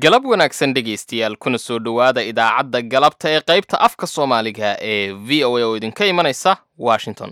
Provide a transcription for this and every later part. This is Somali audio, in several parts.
galab wanaagsan dhegaystayaal kuna soo dhowaada idaacadda galabta ee qaybta afka soomaaliga ee v o a oo idinka imanaysa washington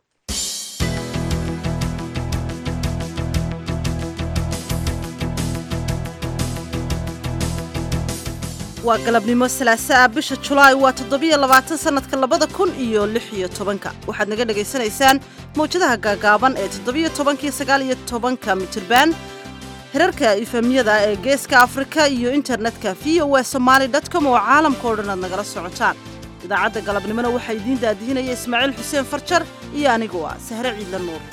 waa galabnimo salaasa ah bisha julaay waa toddobiyo labaatan sannadka labada kun iyo lix iyo tobanka waxaad naga dhegaysanaysaan mawjadaha gaagaaban ee toddobiyo tobankiyo sagaal iyo tobanka mitirban hirarka ifamyada ee geeska afrika iyo internetka v o a somaali com oo caalamka o dhan aad nagala socotaan idaacadda galabnimona waxaa idiin daadihinaya ismaaciil xuseen farjar iyo anigu ah sahre ciidla nuur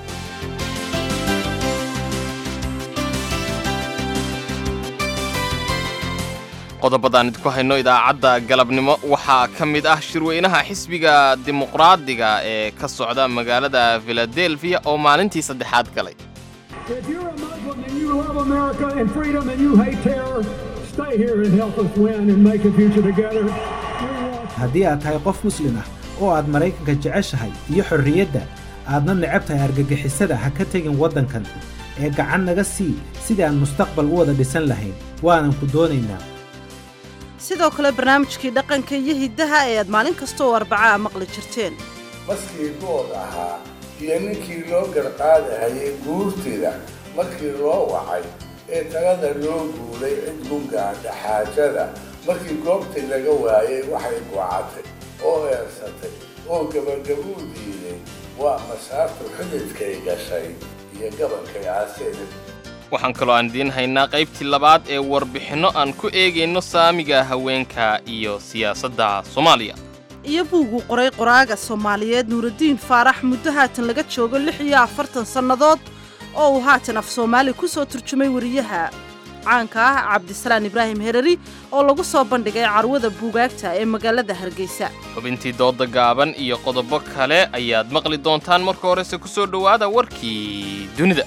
qodobadaan idinku hayno idaacadda galabnimo waxaa ka mid ah shirweynaha xisbiga dimuqraadiga ee ka socda magaalada filadelfiya oo maalintii saddexaad galay If you're a Muslim and you love America and freedom and you hate terror, stay here and help us win and make a future together. We want haddii aad tahay qof muslim ah oo aad maraykanka jeceshahay iyo xorriyadda aadna necab tahay argagixisada ha ka tegin waddankan ee gacan naga sii sidii aan mustaqbal u wada dhisan lahayn waanan ku doonaynaa sidoo kale barnaamijkii dhaqanka iyo hiddaha ee aad maalin kasta oo arbacaa maqli jirteen maskii good ahaa iyo ninkii loo garqaadahayay guurtida markii loo wacay ee talada loo guulay cid gungaadha xaajada markii goobtii laga waayay waxay gocatay oo eersatay oo gabagabuu diiday waa masaartu xididkay gashay iyo gabankay aaseeda waxaan kaloo aan idiin haynaa qaybtii labaad ee warbixinno aan ku eegayno saamiga haweenka iyo siyaasadda soomaaliya iyo buugguu qoray qoraaga soomaaliyeed nuuraddiin faarax muddo haatan laga joogo lix iyo afartan sannadood oo uu haatan af soomaali ku soo turjumay wariyaha caanka ah cabdisalaan ibraahim herari oo lagu soo bandhigay carwada buugaagta ee magaalada hargeysa xubintii dooda gaaban iyo qodobo kale ayaad maqli doontaan marka horese ku soo dhowaada warkii dunida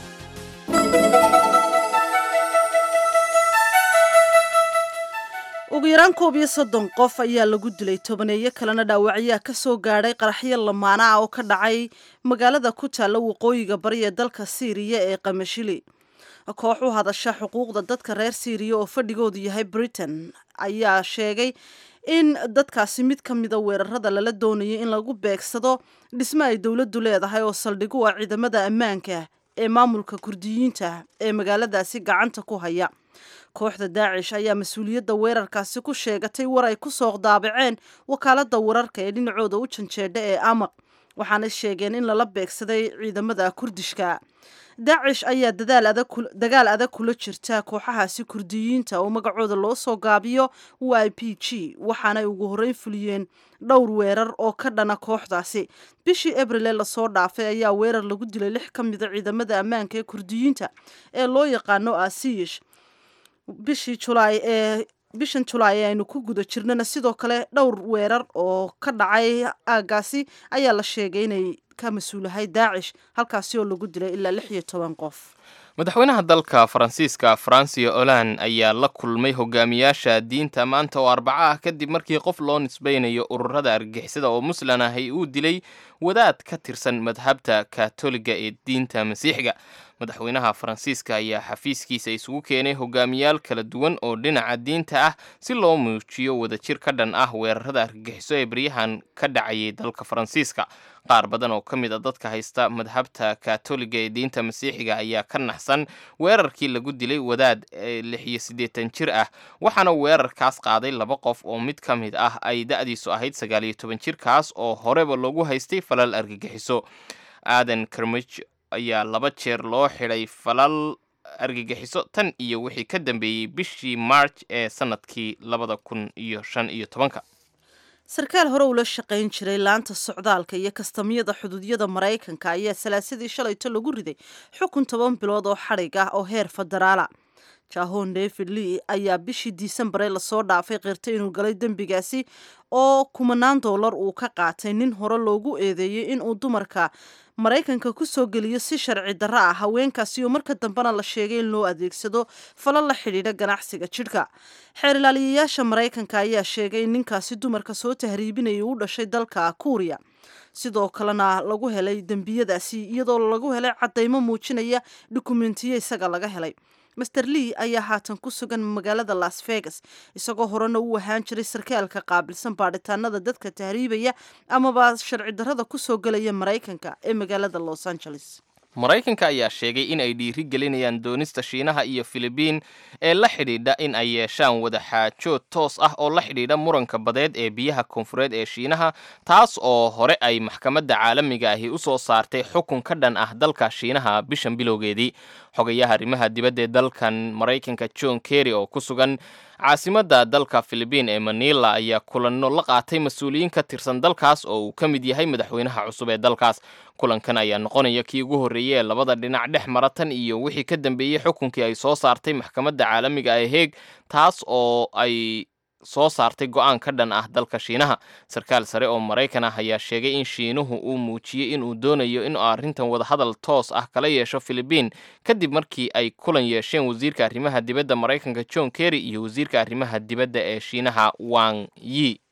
ugu yaraan koob iyo soddon qof ayaa lagu dilay tobaneeyo kalena dhaawacyaa ka soo gaadhay qaraxyo lamaana ah oo ka dhacay magaalada ku taalla waqooyiga bari ee dalka siiriya ee kamashili koox u hadasha xuquuqda dadka reer siiriya oo fadhigoodu yahay britain ayaa sheegay in dadkaasi mid ka mida weerarada lala doonayay in lagu beegsado dhisme ay dowladdu leedahay oo saldhig u ah ciidamada ammaanka ee maamulka kurdiyiinta ee magaaladaasi gacanta ku haya kooxda daacish ayaa mas-uuliyadda weerarkaasi ku sheegatay war ay ku soo daabaceen wakaaladda wararka ee dhinacooda u janjeedha ee amaq waxaana sheegeen in lala beegsaday ciidamada kurdishka daacish ayaa dagaal adag kula jirta kooxahaasi kurdiyiinta oo magacooda loo soo gaabiyo y p g waxaanay ugu horreyn fuliyeen dhowr weerar oo ka dhana kooxdaasi bishii abrile lasoo dhaafay ayaa weerar lagu dilay lix ka mida ciidamada ammaanka ee kurdiyiinta ee loo yaqaano asiyish bishii julaay ee bishan julaay ee aynu ku guda jirnana sidoo kale dhowr weerar oo ka dhacay aagaasi ayaa la sheegay inay ka mas-uulahay daacish halkaasi oo lagu dilay ilaa lix iyo toban qof madaxweynaha dalka faransiiska francia olan ayaa la kulmay hogaamiyaasha diinta maanta oo arbaco ah kadib markii qof loo nisbaynayo ururada argagixisada oo muslan ahay uu dilay wadaad ka tirsan madhabta katoliga ee diinta masiixiga madaxweynaha faransiiska ayaa xafiiskiisa isugu keenay hogaamiyaal kala duwan oo dhinaca diinta ah si loo muujiyo wadajir ka dhan ah weerarada argagixiso ee baryahan ka dhacayay dalka faransiiska qaar badan oo ka mid a dadka haysta madhabta katoliga ee diinta masiixiga ayaa ka naxsan weerarkii lagu dilay wadaad lix iyo siddeetan jir ah waxaana weerarkaas qaaday laba qof oo mid ka mid ah ay da-diisu ahayd sagaal iyo toban jirkaas oo horeba loogu haystay falal argagixiso aadan karmij ayaa laba jeer loo xidhay falal argagixiso tan iyo wixii ka dambeeyey bishii march ee sanadkii labada kun iyo shan iyo tobanka sarkaal hore ula shaqayn jiray laanta socdaalka iyo kastamyada xuduudyada maraykanka ayaa salaasadii shalayto lagu riday xukun toban bilood oo xadhig ah oo heer federaala jahon david lee ayaa bishii disembar ee lasoo dhaafay qirtay inuu galay dembigaasi oo kumanaan doolar uu ka qaatay nin hore loogu eedeeyey inuu dumarka maraykanka ku soo geliyo si sharci darro ah haweenkaasi oo marka dambena la sheegay in loo adeegsado falo la xidhiidha ganacsiga jidhka xeer ilaaliyayaasha maraykanka ayaa sheegay in ninkaasi dumarka soo tahriibinaya u dhashay dalka kuuriya sidoo kalena lagu helay dembiyadaasi iyadoo lagu helay caddaymo muujinaya dukumentiyo isaga laga helay master lee ayaa haatan ku sugan magaalada las vegas isagoo horena u ahaan jiray sarkaalka qaabilsan baadhitaanada dadka tahriibaya amaba sharci darrada kusoo gelaya maraykanka ee magaalada los angeles maraykanka ayaa sheegay in ay dhiiri gelinayaan doonista shiinaha iyo filibiin ee la xidhiidha in ay yeeshaan wadaxaajood toos ah oo la xidhiidha muranka badeed ee biyaha koonfureed ee shiinaha taas oo hore ay maxkamadda caalamiga ahi u soo saartay xukun ka dhan ah dalka shiinaha bishan bilowgeedii xogayaha arrimaha dibadda ee dalkan maraykanka john kerry oo ku sugan caasimadda dalka filibiin ee manila ayaa kulanno la qaatay mas-uuliyiin ka tirsan dalkaas oo uu ka mid yahay madaxweynaha cusub ee dalkaas kulankan ayaa noqonaya kii ugu horreeyey ee labada dhinac dhex mara tan iyo wixii ka dambeeyey xukunkii ay soo saartay maxkamadda caalamiga ee heeg taas oo ay soo saartay go-aan ka dhan ah dalka shiinaha sarkaal sare oo maraykan ah ayaa sheegay in shiinuhu uu muujiyey inuu doonayo in arrintan wadahadal toos ah kala yeesho filibiin kadib markii ay kulan yeesheen wasiirka arrimaha dibadda maraykanka john kerry iyo wasiirka arrimaha dibadda ee shiinaha wang yi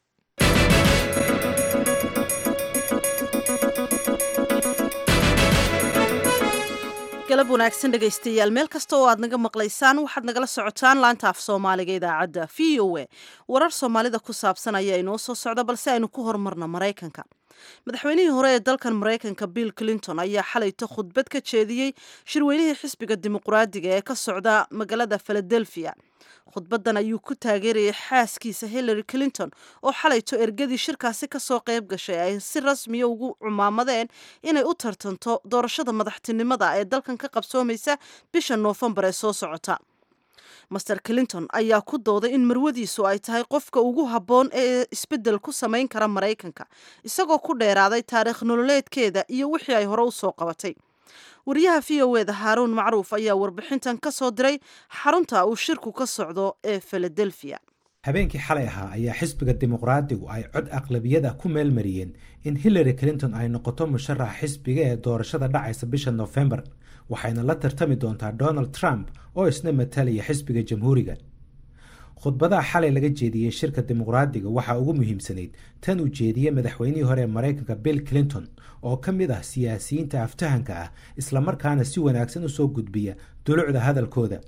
galab wanaagsan dhegaystayaal meel kasta oo aad naga maqlaysaan waxaad nagala socotaan laanta af soomaaliga idaacadda v o a warar soomaalida ku saabsan ayaa inoo soo socda balse aynu ku horumarno maraykanka madaxweynihii hore ee dalkan maraykanka bill clinton ayaa xalayto khudbad ka jeediyey shirweynihii xisbiga dimuqraadiga ee ka socda magaalada philadelphia khudbadan ayuu ku taageerayay xaaskiisa hillary clinton oo xalayto ergadii shirkaasi kasoo qayb gashay ay si rasmiya ugu cumaamadeen inay u tartanto doorashada madaxtinimada ee dalkan ka qabsoomaysa bisha noofembar ee soo socota master clinton ayaa ku dooday in marwadiisu ay tahay qofka ugu habboon ee isbeddel ku samayn kara maraykanka isagoo ku dheeraaday taariikh nololeedkeeda iyo wixii ay hore u soo qabatay wariyaha v o eda haaruun macruuf ayaa warbixintan ka soo diray xarunta uu shirku ka socdo ee philadelphia habeenkii xalay ahaa ayaa xisbiga dimuqraadigu ay cod aqlabiyada ku meelmariyeen in hillary clinton ay noqoto musharaxa xisbiga ee doorashada dhacaysa bisha nofembar waxayna la tartami doontaa donald trump oo isna matalaya xisbiga jamhuuriga khudbadaha xalay laga jeediyey shirka dimuqraadiga waxaa ugu muhiimsanayd tan uu jeediyey madaxweynihii hore ee maraykanka bill clinton oo ka mid ah siyaasiyiinta aftahanka ah islamarkaana si wanaagsan usoo gudbiya dulucda hadalkooda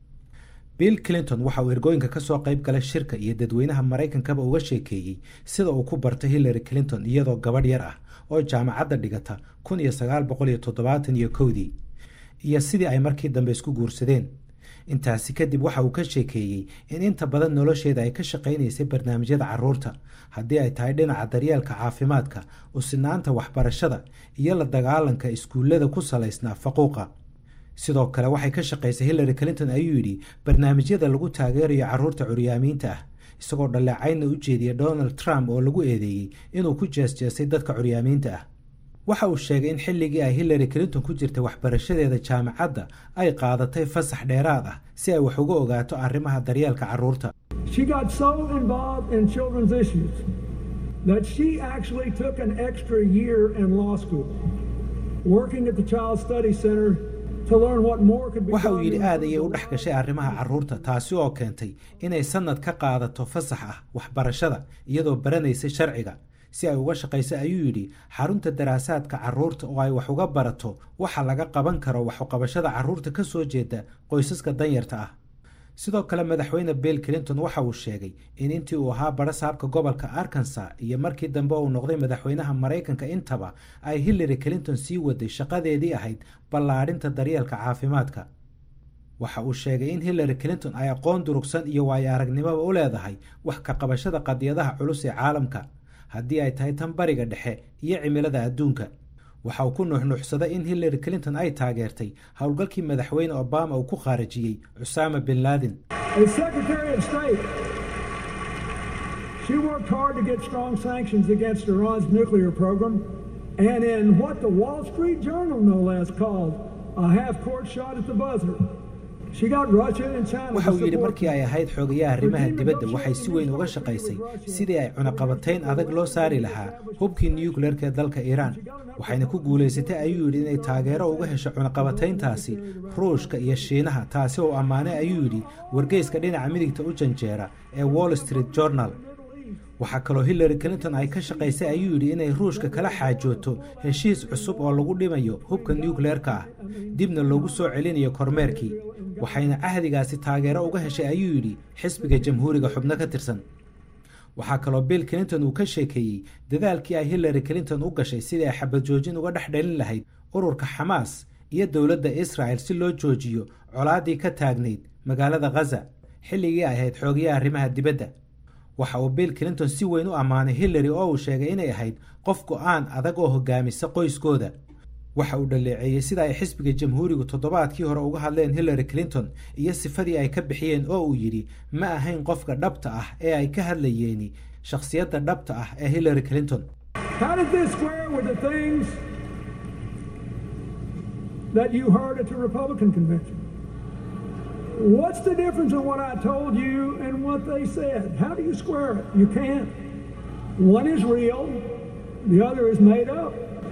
bill clinton waxa uu ergooyinka kasoo qayb galay shirka iyo dadweynaha maraykankaba uga sheekeeyey sida uu ku bartay hillary clinton iyadoo gabadh yar ah oo jaamacadda dhigata kun iyo sagaal boqol iyo toddobaatan iyo kowdii iyo sidii ay markii dambe isku guursadeen intaasi kadib waxa uu ka sheekeeyey in inta badan nolosheeda ay ka shaqaynaysay barnaamijyada caruurta haddii ay tahay dhinaca daryeelka caafimaadka usinaanta waxbarashada iyo la dagaalanka iskuullada ku salaysnaa faquuqa sidoo kale waxay ka shaqaysay hillary clinton ayuu yidhi barnaamijyada lagu taageerayo caruurta curyaamiinta ah isagoo dhaleecaynna u jeediya donald trump oo lagu eedeeyey inuu ku jeesjeesay dadka curyaamiinta ah waxa uu sheegay in xilligii ay hillary clinton ku jirtay waxbarashadeeda jaamacadda ay qaadatay fasax dheeraad ah si ay wax uga ogaato arrimaha daryeelka carruurta She got so involved in children's issues that she actually took an extra year in law school, working at the Child Study Center to learn what more could be waxa uu done yidhi in aad ayay u the dhex gashay arrimaha carruurta taasi oo keentay inay sannad ka qaadato fasax ah waxbarashada iyadoo baranaysay sharciga si ay uga shaqayso ayuu yidhi xarunta daraasaadka carruurta oo ay wax uga barato waxa laga qaban karo waxuqabashada carruurta ka soo jeeda qoysaska danyarta ah sidoo kale madaxweyne bill clinton waxa uu sheegay in intii uu ahaa barasaabka gobolka arkansas iyo markii dambe uu noqday madaxweynaha maraykanka intaba ay hillary clinton sii waday shaqadeedii ahayd ballaadhinta daryeelka caafimaadka waxa uu sheegay in hillary clinton ay aqoon durugsan iyo waayo aragnimoba u leedahay wax ka qabashada qadiyadaha culus ee caalamka haddii ay tahay tan bariga dhexe iyo cimilada adduunka waxa uu ku nuuxnuuxsaday in hillary clinton ay taageertay howlgalkii madaxweyne obama uu ku khaarijiyey cusaama bin laden As Secretary of State, she worked hard to get strong sanctions against Iran's nuclear program, and in what the Wall Street Journal, no less, called a half-court shot at the buzzer, she got Russia and China waxa to uu yidhi support markii ay ahayd xogayaha arrimaha dibadda waxay si weyn uga shaqaysay sidii ay cunaqabatayn adag loo saari lahaa hubkii nukleerka ee dalka iiraan waxayna ku guulaysatay ayuu yidhi inay taageero uga hesho cunaqabatayntaasi ruushka iyo shiinaha taasi oo ammaanay ayuu yidhi wargeyska dhinaca midigta u janjeera ee wall street journal waxaa kaloo hillary clinton ay ka shaqaysay ayuu yidhi inay ruushka kala xaajooto heshiis cusub oo lagu dhimayo hubka nuukleerka ah dibna loogu soo celinayo kormeerkii waxayna cahdigaasi taageero uga heshay ayuu yidhi xisbiga jamhuuriga xubno ka tirsan waxaa kaloo bill clinton uu ka sheekeeyey dadaalkii ay hillary clinton u gashay sidii ay xabad joojin uga dhex dhalin lahayd ururka xamaas iyo dowladda israa'el si loo joojiyo colaaddii ka taagnayd magaalada khaza xilligii ay ahayd xoogayaha arrimaha dibadda waxa uu bill clinton si weyn u ammaanay hillary oo uu sheegay inay ahayd qof go'aan adag oo hogaamisa qoyskooda waxa uu dhaleeceeyey sida ay xisbiga jamhuurigu toddobaadkii hore uga hadleen hillary clinton iyo sifadii ay ka bixiyeen oo uu yidhi ma ahayn qofka dhabta ah ee ay ka hadlayeeni shakhsiyadda dhabta ah ee hillary clinton How does this square with the things that you heard at the Republican convention? What's the difference in what I told you and what they said? How do you square it? You can't. One is real, the other is made up.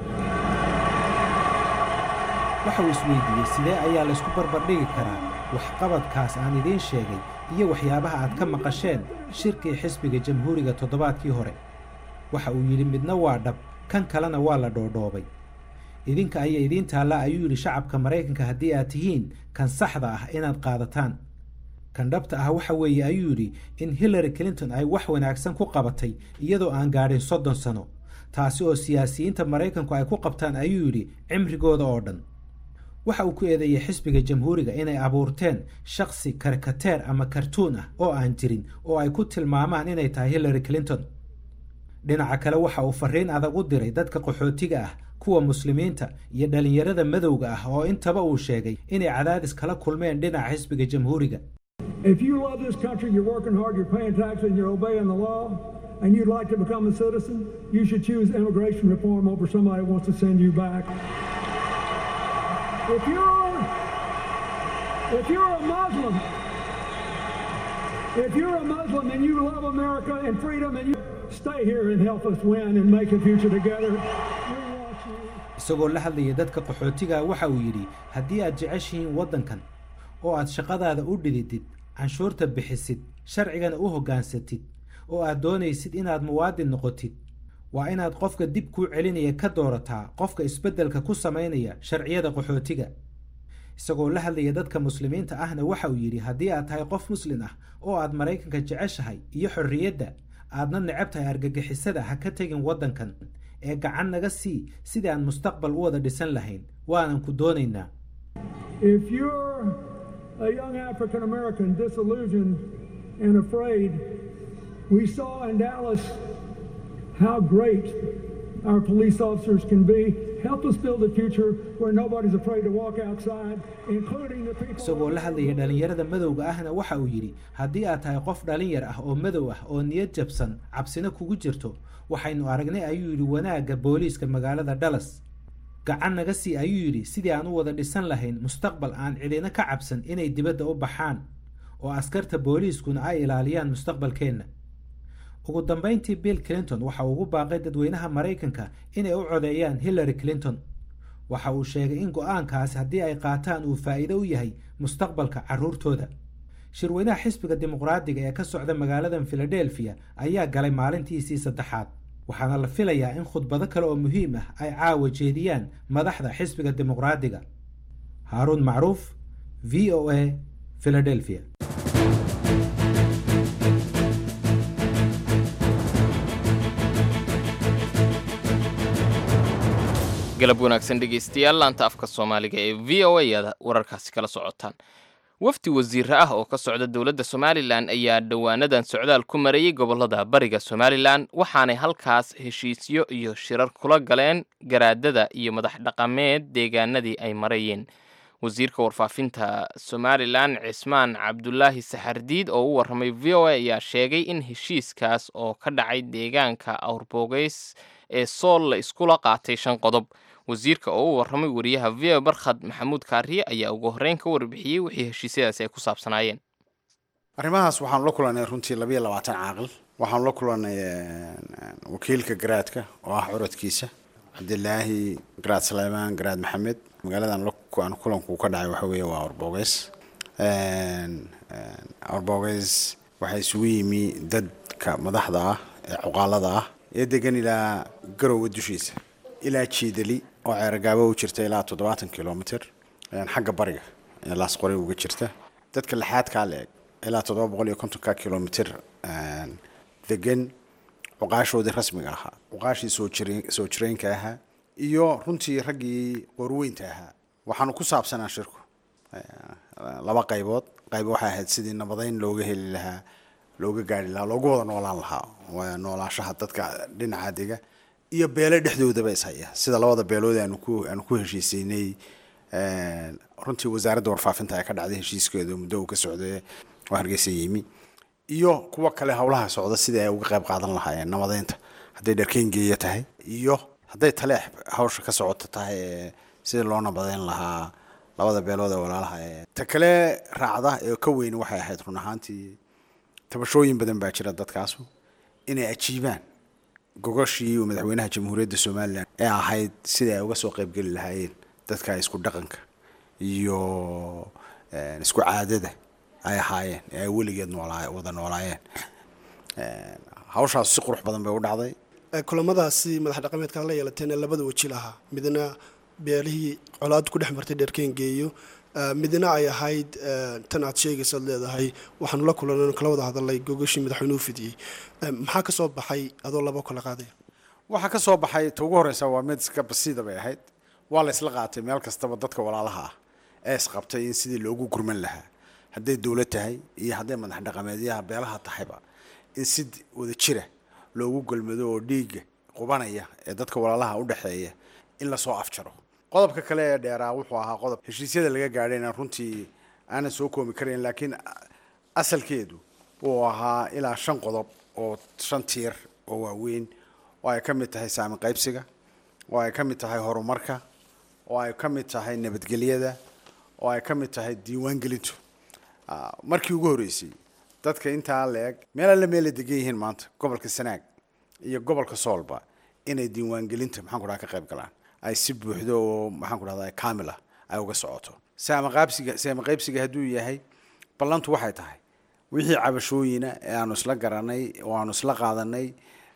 waxa uu isweydiiyey sidee ayaa laysku barbardhigi karaa waxqabadkaas aan idiin sheegay iyo waxyaabaha aad ka maqasheen shirkii xisbiga jamhuuriga toddobaadkii hore waxa uu yidhi midna waa dhab kan kalena waa la dhoodhoobay idinka ayaa idiin taallaa ayuu yidhi shacabka maraykanka haddii aad tihiin kan saxda ah inaad qaadataan kan dhabta ah waxa weeye ayuu yidhi in hillary clinton ay wax wanaagsan ku qabatay iyadoo aan gaadhin soddon sano taasi oo siyaasiyiinta maraykanku ay ku qabtaan ayuu yidhi cimrigooda oo dhan waxa uu ku eedeeyey xisbiga jamhuuriga inay abuurteen shakhsi karikateer ama kartuun ah oo aan jirin oo ay ku tilmaamaan inay tahay hillary clinton dhinaca kale waxa uu fariin adag u diray dadka qaxootiga ah kuwa muslimiinta iyo dhallinyarada madowga ah oo intaba uu sheegay inay cadaadis kala kulmeen dhinaca xisbiga jamhuuriga If you love this country, you're working hard, you're paying taxes, and you're obeying the law, and you'd like to become a citizen, you should choose immigration reform over somebody who wants to send you back. If you're if you're a Muslim, if you're a Muslim and you love America and freedom and you stay here and help us win and make a future together, we want you. isagoo la hadlaya dadka qaxootiga waxa uu yidhi haddii aad jeceshihiin waddankan oo aad shaqadaada u dhididid canshuurta bixisid sharcigana u hoggaansatid oo aad doonaysid inaad muwaadin noqotid waa inaad qofka dib kuu celinaya ka doorataa qofka isbeddelka ku samaynaya sharciyada qaxootiga isagoo la hadlaya dadka muslimiinta ahna waxa uu yidhi haddii aad tahay qof muslin ah oo aad maraykanka jeceshahay iyo xorriyadda aadna necab tahay argagixisada ha ka tegin waddankan ee gacan naga sii sidii aan mustaqbal u wada dhisan lahayn waanan ku doonaynaa If you're a young African American disillusioned and afraid, we saw in Dallas how great our police officers can be. Help us build a future where nobody's afraid to walk outside, including the people. isagoo la hadlaya dhallinyarada madowga ahna waxa uu yidhi haddii aad tahay qof dhalinyar ah oo madow ah oo niyad jabsan cabsina kugu jirto waxaynu aragnay ayuu yidhi wanaagga booliiska magaalada dallas gacan naga sii ayuu yidhi sidii aan u wada dhisan lahayn mustaqbal aan cidina ka cabsan inay dibadda u baxaan oo askarta booliiskuna ay ilaaliyaan mustaqbalkeenna ugu dambayntii bill clinton waxa uu ugu baaqay dadweynaha maraykanka inay u codeeyaan hillary clinton waxa uu sheegay in go'aankaasi haddii ay qaataan uu faa'iido u yahay mustaqbalka carruurtooda shirweynaha xisbiga dimuqraadiga ee ka socda magaaladan filadelfiya ayaa galay maalintiisii saddexaad waxaana la filayaa in khudbado kale oo muhiim ah ay caawa jeediyaan madaxda xisbiga dimuqraadiga haaruun macruuf v o a philadelphia galab wanaagsan dhegaystayaal laanta afka soomaaliga ee v o a aad wararkaasi kala socotaan wafdi wasiire ah oo ka socda dowladda somalilan ayaa dhowaanadan socdaal ku marayey gobollada bariga somalilan waxaanay halkaas heshiisyo iyo shirar kula galeen garaadada iyo madax dhaqameed deegaanadii ay marayeen wasiirka warfaafinta somalilan cismaan cabdulaahi saxardiid oo u warramay v o a ayaa sheegay in heshiiskaas oo ka dhacay deegaanka awrboogeys ee sool la iskula qaatay shan qodob wasiirka oo u warramay wariyaha v o barkhad maxamuud kaariye ayaa ugu horreyn ka warbixiyey wixii heshiisyadaasi ay ku saabsanaayeen arrimahaas waxaanu la kulannay runtii labayo labaatan caaqil waxaanu la kulannay wakiilka garaadka oo ah curadkiisa cabdilaahi garaad saleymaan garaad maxamed magaaladan aan kulanku ka dhacay waxa weeye waa awrboogeys awrboogeys waxaa isugu yimi dadka madaxda ah ee cuqaalada ah ee degan ilaa garowe dushiisa ilaa jiidali oo ceeragaabo u jirta ilaa toddobaatan kilomitr xagga bariga ee laasqore uga jirta dadka lixaadkaa la eg ilaa toddoba boqol iyo kontonka kilomitr degan cuqaashoodii rasmiga ahaa cuqaashii soo jire soo jireenka ahaa iyo runtii raggii qorweynta ahaa waxaanu ku saabsanaa shirku laba qaybood qayb waxay ahayd sidii nabadeyn looga heli lahaa looga gaari lahaa loogu wada noolaan lahaa noolaashaha dadka dhinaca dega iyo beelo dhexdoodaba ishaya sida labada beelood aanu ku aanu ku heshiiseynay runtii wasaaradda warfaafinta ee ka dhacday heshiiskeedu muddo uu ka socday oo hargeysa yimi iyo kuwa kale howlaha socda sidii ay uga qayb qaadan lahaayeen nabadeynta hadday dharkeyn geeya tahay iyo hadday taleex hawsha ka socota tahay ee sidii loo nabadeyn lahaa labada beelood ee walaalaha ee ta kale raacda ee ka weyni waxay ahayd run ahaantii tabashooyin badan baa jira dadkaasu inay ajiibaan gogoshii uu madaxweynaha jamhuuriyadda somalilan ee ahayd sidii ay uga soo qaybgeli lahaayeen dadka isku dhaqanka iyo isku caadada ay ahaayeen ee ay weligeed noolaa wada noolaayeen hawshaas si qurux badan bay u dhacday kulamadaasi madax dhaqameedka la yeelateena labada weji lahaa midna beelihii colaad ku dhex martay dheerkeengeeyo midna ay ahayd tan aad sheegaysaad leedahay waxaanu la kulan kala wada hadalay gogashii madaxweynuhu fidiyey maxaa ka soo baxay adoo laba kala qaadaya waxaa ka soo baxay ta ugu horeysa waa mid iska basiida bay ahayd waa la isla qaatay meel kastaba dadka walaalaha ah ee isqabtay in sidii loogu gurman lahaa hadday dowlad tahay iyo hadday madax dhaqameedyaha beelaha tahayba in si wada jira loogu golmado oo dhiigga qubanaya ee dadka walaalaha u dhexeeya in lasoo afjaro qodobka kale ee dheeraa wuxuu ahaa qodob heshiisyada laga gaadhayna runtii aanan soo koomi karayn laakiin asalkeedu uu ahaa ilaa shan qodob oo shan tiir oo waaweyn oo ay ka mid tahay saami qaybsiga oo ay ka mid tahay horumarka oo ay ka mid tahay nabadgelyada oo ay ka mid tahay diiwaangelintu markii ugu horreysay dadka intaa la eg meel alle meela degan yihiin maanta gobolka sanaag iyo gobolka soolba inay diiwaangelinta maxaan ku dhaha ka qayb galaan ay si buuxdo oo maxaan ku dhahda kaamil ah ay uga socoto saama qaabsiga saama qaybsiga hadduu yahay ballantu waxay tahay wixii cabashooyina ee aanu isla garanay oo aanu isla qaadanay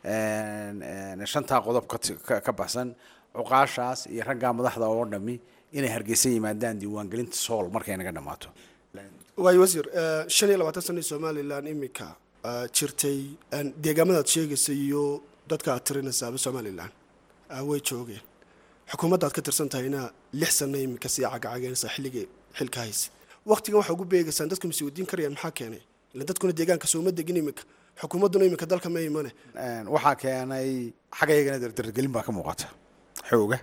shantaa qodob ka baxsan cuqaashaas iyo raggaa madaxda oo dhami inay hargeysa yimaadaan diiwaangelinta sool markay naga dhammaato waayo wasiir shan iyo labaatan sana somalilan iminka jirtay deegaamadaad sheegaysa iyo dadka aad tirinaysaaba somalilan way joogeen xukuumadda aad ka tirsan tahayna lix sano iminka sii cagacageenaysaa xilligii xilka haysa waqtigan waxaa ugu beegaysaan dadku masi wadiin karayaan maxaa keenay ila dadkuna deegaanka sooma degin iminka xukuumadduna iminka dalka ma imane waxaa keenay xagga iyagana dardargelin baa ka muuqata xooga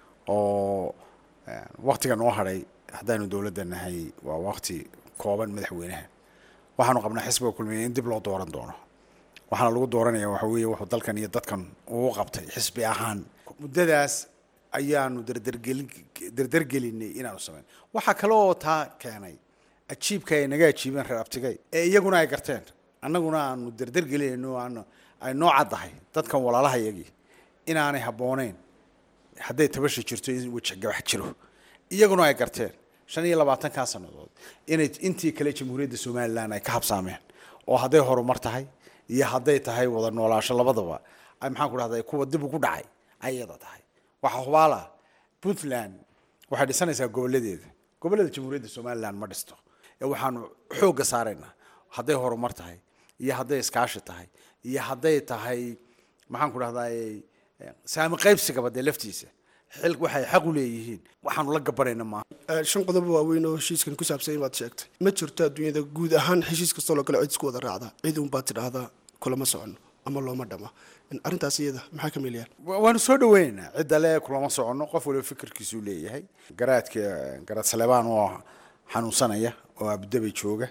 oo waktiga noo hadhay haddaanu dowladda nahay waa wakti kooban madaxweynaha waxaanu qabnaa xisbiga kulmiya in dib loo dooran doono waxaana lagu dooranaya waxa weeye wuxuu dalkan iyo dadkan uu qabtay xisbi ahaan muddadaas ayaanu dardargelin dardargelinay inaanu samayn waxaa kale oo taa keenay ajiibka ay naga ajiibeen reer abtigay ee iyaguna ay garteen annaguna aanu dardargelinayno aanu ay noo caddahay dadkan walaalaha iyagii inaanay habbooneyn hadday tabasha jirto in weji gabax jiro iyaguna ay garteen shan iyo labaatankaa sannadood inay intii kale jamhuuriyadda somalilan ay ka habsaameen oo hadday horumar tahay iyo hadday tahay wada noolaasho labadaba ay maxaan ku dhahday kuwa dib ugu dhacay ay iyada tahay waxaa hubaala puntland waxay dhisanaysaa gobolladeeda gobollada jamhuuriyadda somalilan ma dhisto ee waxaanu xoogga saaraynaa hadday horumar tahay iyo hadday iskaashi tahay iyo hadday tahay maxaan ku dhahday saami qaybsigaba dee laftiisa xil waxay xaq u leeyihiin waxaanu la gabanayna maaha shan qodob waaweyn oo heshiiskan ku saabsan baad sheegtay ma jirto adduunyada guud ahaan heshiis kastoo loo kale cid isku wada raacda cid unbaad tidhaahdaa kulama socono ama looma dhama arrintaas iyada maxaa ka meelayaan waanu soo dhaweynaynaa cidda le kulama soconno qof waliba fikirkiisuu leeyahay garaadka garaad saleebaan oo xanuunsanaya oo abudabay jooga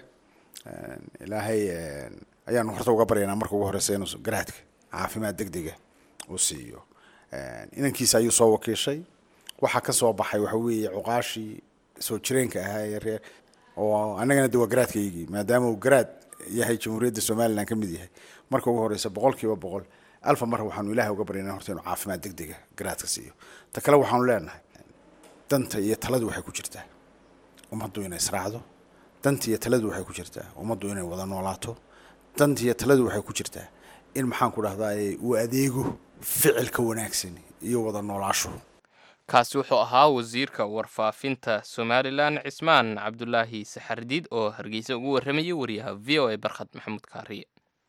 ilaahay ayaanu horta uga baryaynaa marka ugu horeysa inuu garaadka caafimaad degdega uu siiyo inankiisa ayuu soo wakiishay waxaa ka soo baxay waxa weeye cuqaashii soo jireenka ahaa ee reer oo annagana de waa garaadkaygii maadaama uu garaad yahay jamhuuriyadda somalilan ka mid yahay marka ugu horeysa boqol kiiba boqol alfa mar waxaanu ilaahay uga baryaynaa horta inuu caafimaad degdega garaadka siiyo ta kale waxaanu leenahay danta iyo taladu waxay ku jirtaa ummaddu inay israacdo danta iyo taladu waxay ku jirtaa ummaddu inay wada noolaato danta iyo taladu waxay ku jirtaa in maxaan ku dhahdaa uu adeego ficilka wanaagsan iyo wada noolaasho kaasi wuxuu ahaa wasiirka warfaafinta somalilan cismaan cabdulaahi saxardiid oo hargeysa ugu warramayay wariyaha v o a barkhad maxamuud kaariye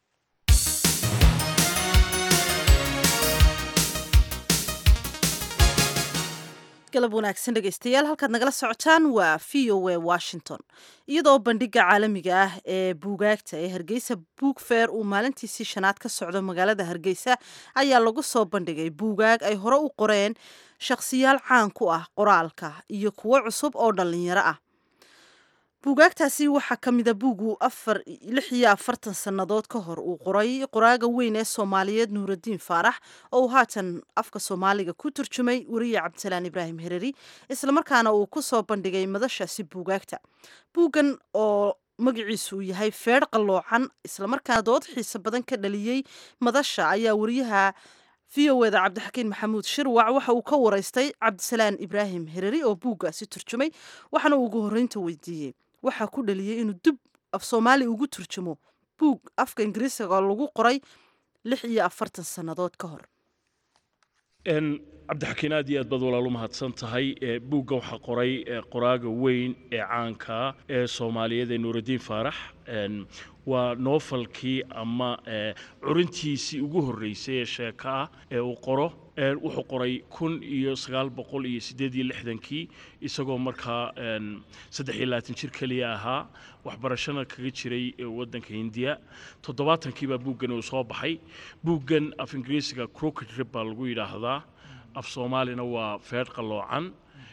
galab wanaagsan dhegaystayaal halkaad nagala socotaan waa v o a washington iyadoo bandhiga caalamiga ah ee buugaagta ee hargeysa buug feer uu maalintiisii shanaad ka socdo magaalada hargeysa ayaa lagu soo bandhigay buugaag ay hore u qoreen shakhsiyaal caan ku ah qoraalka iyo kuwo cusub oo dhallinyaro ah buugaagtaasi waxaa ka mida buugu afar lix iyo afartan sannadood ka hor uu qoray qoraaga weyn ee soomaaliyeed nuuraddiin faarax oo uu haatan afka soomaaliga ku turjumay weriye cabdisalaan ibraahim hereri islamarkaana uu ku soo bandhigay madashaasi buugaagta buuggan oo magaciisu uu yahay feedh qalloocan islamarkaana dood xiise badan ka dhaliyey madasha ayaa weriyaha v o eda cabdixakiin maxamuud shirwac waxa uu ka waraystay cabdisalaan ibraahim hereri oo buuggaasi turjumay waxaana uu ugu horreynta weydiiyey waxaa ku dhaliyey inuu dib af soomaali ugu turjumo buug afka ingiriisiga oo lagu qoray lix iyo afartan sannadood ka hor cabdixakiin aad iyo aad baad walaal u mahadsan tahay buuggan waxaa qoray qoraaga weyn ee caanka ee soomaaliyeed ee nuuraddiin faarax waa noofalkii ama curintiisii ugu horreysay ee sheeko ah ee uu qoro wuxuu qoray kun iyo sagaal boqol iyo siddeed iyo lixdankii isagoo markaa saddex iyo labaatan jir keliya ahaa waxbarashana kaga jiray waddanka hindiya toddobaatankii baa buuggan uu soo baxay buuggan af ingiriisiga crooked rib baa lagu yidhaahdaa af soomaalina waa feedh qalloocan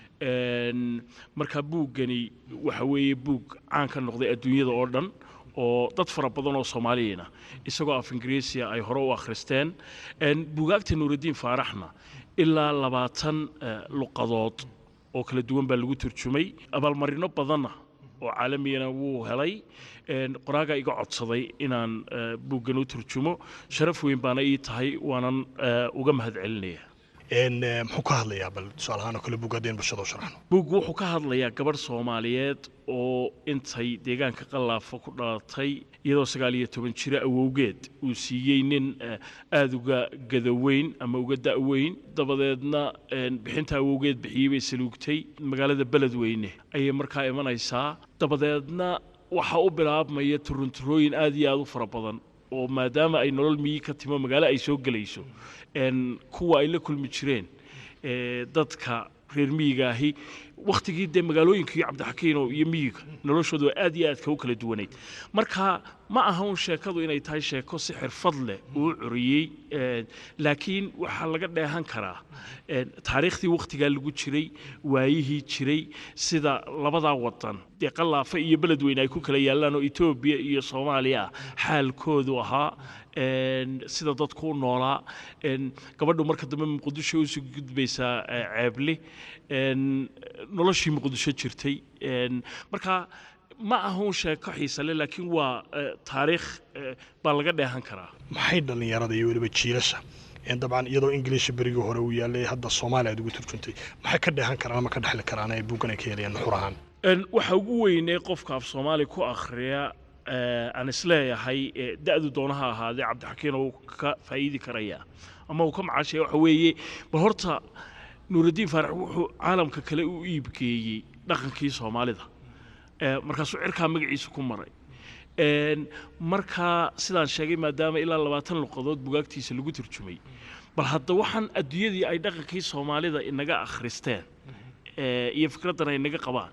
marka buuggani waxa weeye buug caan ka noqday adduunyada oo dhan oo dad fara badan oo soomaaliyana isagoo af ingiriisiya ay hore u akhristeen buugaagta nuuraddiin faaraxna ilaa labaatan luqadood oo kala duwan baa lagu turjumay abaalmarino badanna oo caalamiyana wuu helay qoraagaa iga codsaday inaan buuggan u turjumo sharaf weyn baana ii tahay waanan uga mahad celinaya muxuu ka hadlayaa bal tusaale ahaan oo kale buug haddeen bulshada u sharaxno buuggu wuxuu ka hadlayaa gabadh soomaaliyeed oo intay deegaanka qallaafa ku dhalatay iyadoo sagaal iyo toban jiro awowgeed uu siiyey nin aada uga gadaweyn ama uga da'weyn dabadeedna bixinta awowgeed bixiyey bay saluugtay magaalada beledweyne ayay markaa imanaysaa dabadeedna waxaa u bilaabmaya turunturooyin aad iyo aada u fara badan oo maadaama ay nolol miyi ka timo magaalo ay soo gelayso kuwa ay la kulmi jireen dadka reer miyiga ahi wakhtigii dee magaalooyinka iyo cabdixakiino iyo miyiga noloshoodu aad iyo aadka u kala duwanayd marka ma aha un sheekadu inay tahay sheeko si xirfad leh uu curiyey laakiin waxaa laga dheehan karaa taariikhdii wakhtigaa lagu jiray waayihii jiray sida labadaa wadan dee qallaafa iyo beledweyne ay ku kala yaallaan oo etoobiya iyo soomaaliya xaalkoodu ahaa sida dadku u noolaa gabadhu marka dambe muqdisho usoo gudbaysaa ceebli noloshii muqdisho jirtay marka ma ahun sheeko xiisale laakiin waa taariikh baa laga dheehan karaa maxay dhallinyarada iyo weliba jiilasha dabcan iyadoo ingiliisha berigii hore uu yaalay hadda soomaaliya aad ugu turjuntay maxay ka dheehan karaan ama ka dhexli karaan ay buuggan ay ka helayaan nuxur ahaan waxa ugu weynee qofka af soomaali ku akhriya aan isleeyahay da-du doonaha ahaadee cabdixakiin uu ka faa'iidi karayaa ama uu ka macaashaya waxa weeye bal horta nuuraddiin faarax wuxuu caalamka kale u iibgeeyey dhaqankii soomaalida markaasuu cirkaa magaciisa ku maray markaa sidaan sheegay maadaama ilaa labaatan luqadood bugaagtiisa lagu turjumay bal hadda waxaan adduunyadii ay dhaqankii soomaalida inaga akhristeen iyo fikraddan ay inaga qabaan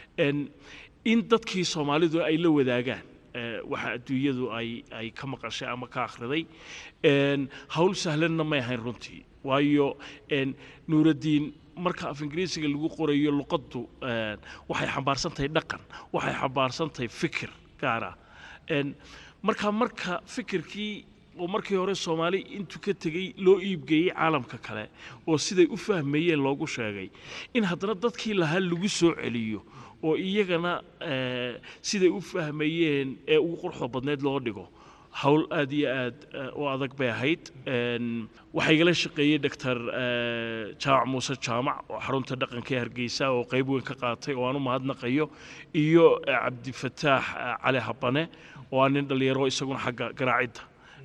in dadkii soomaalidu ay la wadaagaan waxa adduunyadu ay ay ka maqashay ama ka akhriday hawl sahlanna may ahayn runtii waayo nuuraddiin marka af ingiriisiga lagu qorayo luqaddu waxay xambaarsan tahay dhaqan waxay xambaarsan tahay fikir gaara marka marka fikirkii oo markii hore soomaali intuu ka tegey loo iibgeeyey caalamka kale oo siday u fahmayeen loogu sheegay in haddana dadkii lahaa lagu soo celiyo oo iyagana siday u fahmayeen ee ugu quruxda badneed loo dhigo hawl aad iyo aad u adag bay ahayd waxaa igala shaqeeyey doctor jaamac muuse jaamac oo xarunta dhaqanka ee hargeysa oo qayb weyn ka qaatay oo aan u mahadnaqayo iyo cabdifataax cali habane oo aa nin dhallinyaro isaguna xagga garaacidda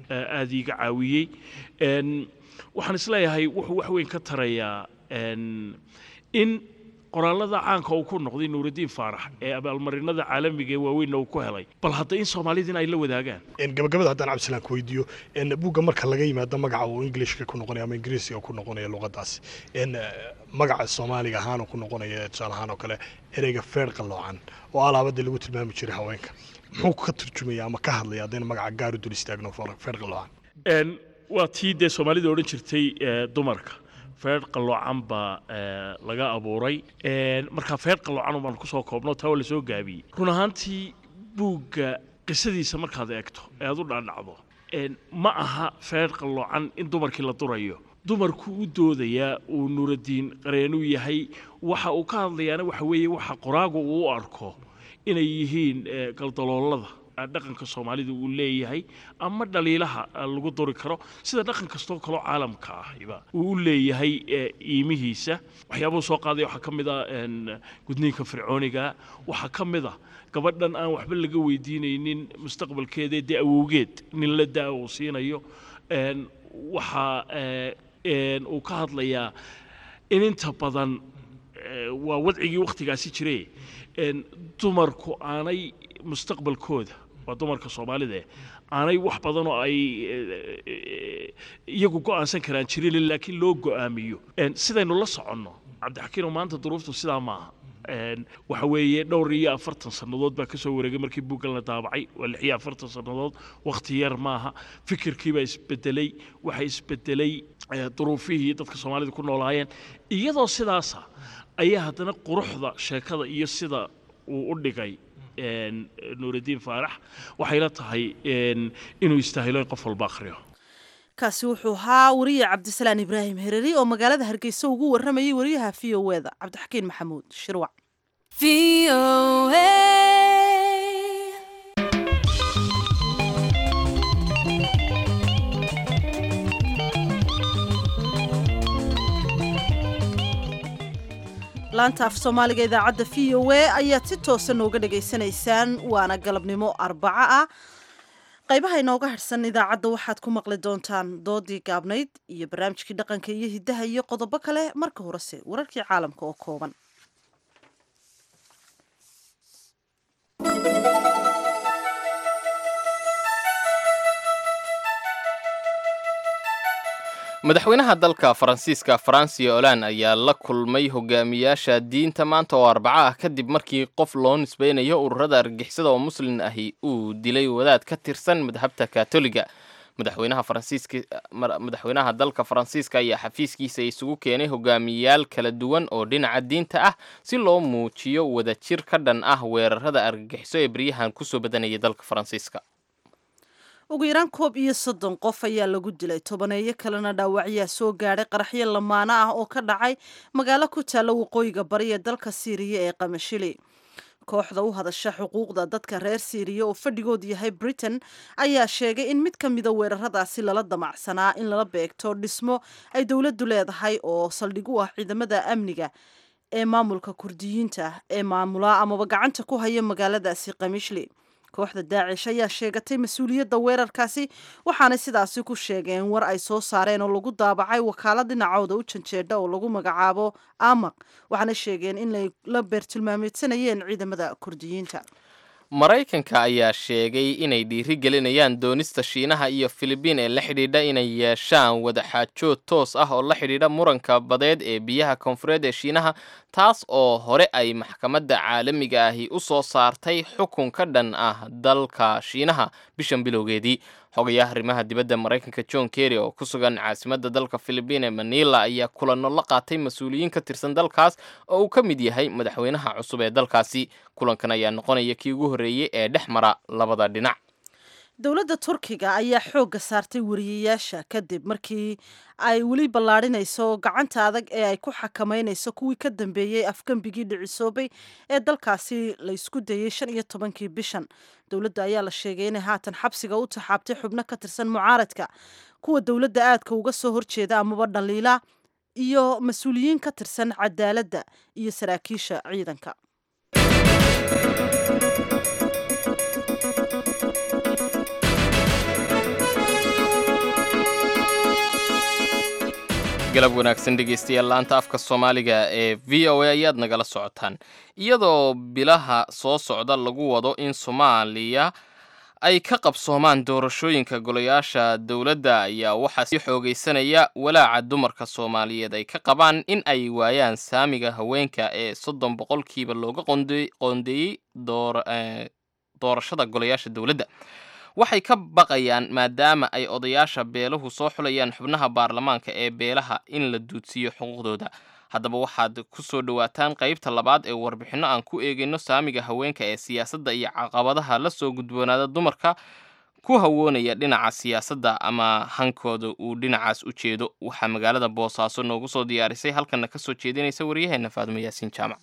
aada iiga caawiyey waxaan isleeyahay wuxuu wax weyn ka tarayaa in qoraallada caanka uu ku noqday nuuraddiin faarax ee abaalmarinada caalamiga ee waaweynna uu ku helay bal hadda in soomaalidina ay la wadaagaan gabagabada haddaan cabdisalaan ku weydiiyo buugga marka laga yimaado magaca uu ingilishka ku noqonaya ama ingiriisiga ku noqonaya luqadaasi magaca soomaaliga ahaan uu ku noqonaya tusaale ahaan oo kale ereyga feer qalloocan oo alaabada lagu tilmaami jiray haweenka muxuu ka turjumaya ama ka hadlaya haddayna magaca gaar u dul istaagno feer qalloocan waa tii dee soomaalida odhan jirtay dumarka feer qalloocan baa laga abuuray markaa feer qalloocan baan kusoo koobno taa waa lasoo gaabiyey run ahaantii buugga qisadiisa markaad eegto ee aad u dhaadhacdo ma aha feer qalloocan in dumarkii la durayo dumarku u doodayaa uu nuuraddiin qareenuu yahay waxa uu ka hadlayaana waxa weeye waxa qoraagu uu u arko inay yihiin galdaloolada dhaqanka soomaalida uu leeyahay ama dhaliilaha lagu duri karo sida dhaqan kastoo kaloo caalamka ahiba uu u leeyahay iimihiisa waxyaabuhu soo qaaday waxaa ka mid ah gudniinka fircooniga waxaa ka mid ah gabadhan aan waxba laga weydiinaynin mustaqbalkeeda dee awowgeed nin la daa uu siinayo waxaa uu ka hadlayaa in inta badan waa wadcigii wakhtigaasi jire dumarku aanay mustaqbalkooda waa dumarka soomaalida aanay wax badan oo ay iyagu go'aansan karaan jirin laakiin loo go'aamiyo sidaynu la soconno cabdixakiino maanta duruuftu sidaa maaha waxa weeye dhowr iyo afartan sannadood baa kasoo wareegay markii buuggan la daabacay waa lix iyo afartan sannadood wakhti yar maaha fikirkiibaa isbedelay waxa isbedelay duruufihii dadka soomaalida ku noolaayeen iyadoo sidaasa ayaa haddana quruxda sheekada iyo sida uu u dhigay nuuraddiin faarax waxayla tahay inuu istaahilo in qof walba akhriyo kaasi wuxuu ahaa wariye cabdisalaan ibraahim hereri oo magaalada hargeysa ugu warramayay wariyaha v o eda cabdixakiin maxamuud shirwac laanta af soomaaliga idaacadda v o a ayaad si toosa nooga dhagaysanaysaan waana galabnimo arbaco ah qaybaha inooga harhsan idaacadda waxaad ku maqli doontaan doodii gaabnayd iyo barnaamijkii dhaqanka iyo hiddaha iyo qodobo kale marka horese wararkii caalamka oo kooban madaxweynaha dalka faransiiska francio olan ayaa la kulmay hogaamiyaasha diinta maanta oo arbaco ah kadib markii qof loo nisbeynayo ururada argixisada oo muslin ahi uu dilay wadaad ka tirsan madhabta katoliga madaxweynaha faransiiska madaxweynaha dalka faransiiska ayaa xafiiskiisa isugu keenay hogaamiyayaal kala duwan oo dhinaca diinta ah si loo muujiyo wadajir ka dhan ah weerarada argagixiso ee beryahan kusoo badanayay dalka faransiiska ugu yaraan koob iyo soddon qof ayaa lagu dilay tobaneeyo kalena dhaawacyaa soo gaadhay qaraxyo lamaano ah oo ka dhacay magaalo ku taalla waqooyiga bari ee dalka siiriya ee qamashili kooxda u hadasha xuquuqda dadka reer siiriya oo fadhigoodu yahay britain ayaa sheegay in mid ka mida weeraradaasi lala damacsanaa in lala beegto dhismo ay dowladdu leedahay oo saldhig u ah ciidamada amniga ee maamulka kurdiyiinta ee maamula amaba gacanta ku haya magaaladaasi kamishli kooxda daacish ayaa sheegatay mas-uuliyadda weerarkaasi waxaanay sidaasi ku sheegeen war ay soo saareen oo lagu daabacay wakaalad dhinacooda u janjeedha oo lagu magacaabo amaq waxaana sheegeen in la beertilmaameedsanayeen ciidamada kurdiyiinta maraykanka ayaa sheegay inay dhiiri gelinayaan doonista shiinaha iyo filibiin ee la xidhiidha inay yeeshaan wadaxaajood toos ah oo la xidhiidha muranka badeed ee biyaha koonfureed ee shiinaha taas oo hore ay maxkamadda caalamiga ahi u soo saartay xukun ka dhan ah dalka shiinaha bishan bilowgeedii xogayaha arrimaha dibadda maraykanka john kerry oo ku sugan caasimadda dalka filibiin ee manila ayaa kulanno la qaatay mas-uuliyiin ka tirsan dalkaas oo uu ka mid yahay madaxweynaha cusub ee dalkaasi kulankan ayaa noqonaya kii ugu horreeyey ee dhex mara labada dhinac dowladda turkiga ayaa xoogga saartay wariyayaasha kadib markii ay weli ballaadhinayso gacanta adag ee ay ku xakameynayso kuwii ka dambeeyey afgembigii dhicisoobay ee dalkaasi la isku dayey shan iyo tobankii bishan dowladda ayaa la sheegay inay haatan xabsiga u taxaabtay xubno ka tirsan mucaaradka kuwa dowladda aadka uga soo horjeeda amaba dhaliila iyo mas-uuliyiin ka tirsan cadaaladda iyo saraakiisha ciidanka galab wanaagsan dhegaystayaal laanta afka soomaaliga ee v o a ayaad nagala socotaan iyadoo bilaha soo socda lagu wado in soomaaliya ay ka qabsoomaan doorashooyinka golayaasha dowladda ayaa waxaa sii xoogaysanaya walaaca dumarka soomaaliyeed ay ka qabaan in ay waayaan saamiga haweenka ee soddon boqolkiiba looga qoondeeyey doorashada golayaasha dowladda waxay ka baqayaan maadaama ay odayaasha beeluhu soo xulayaan xubnaha baarlamaanka ee beelaha in la duudsiiyo xuquuqdooda haddaba waxaad ku soo dhowaataan qaybta labaad ee warbixinno aan ku eegayno saamiga haweenka ee siyaasadda iyo caqabadaha la soo gudboonaada dumarka ku hawoonaya dhinaca siyaasadda ama hankooda uu dhinacaas u jeedo waxaa magaalada boosaaso noogu soo diyaarisay halkana ka soo jeedinaysa waryaheena faadumo yaasiin jaamac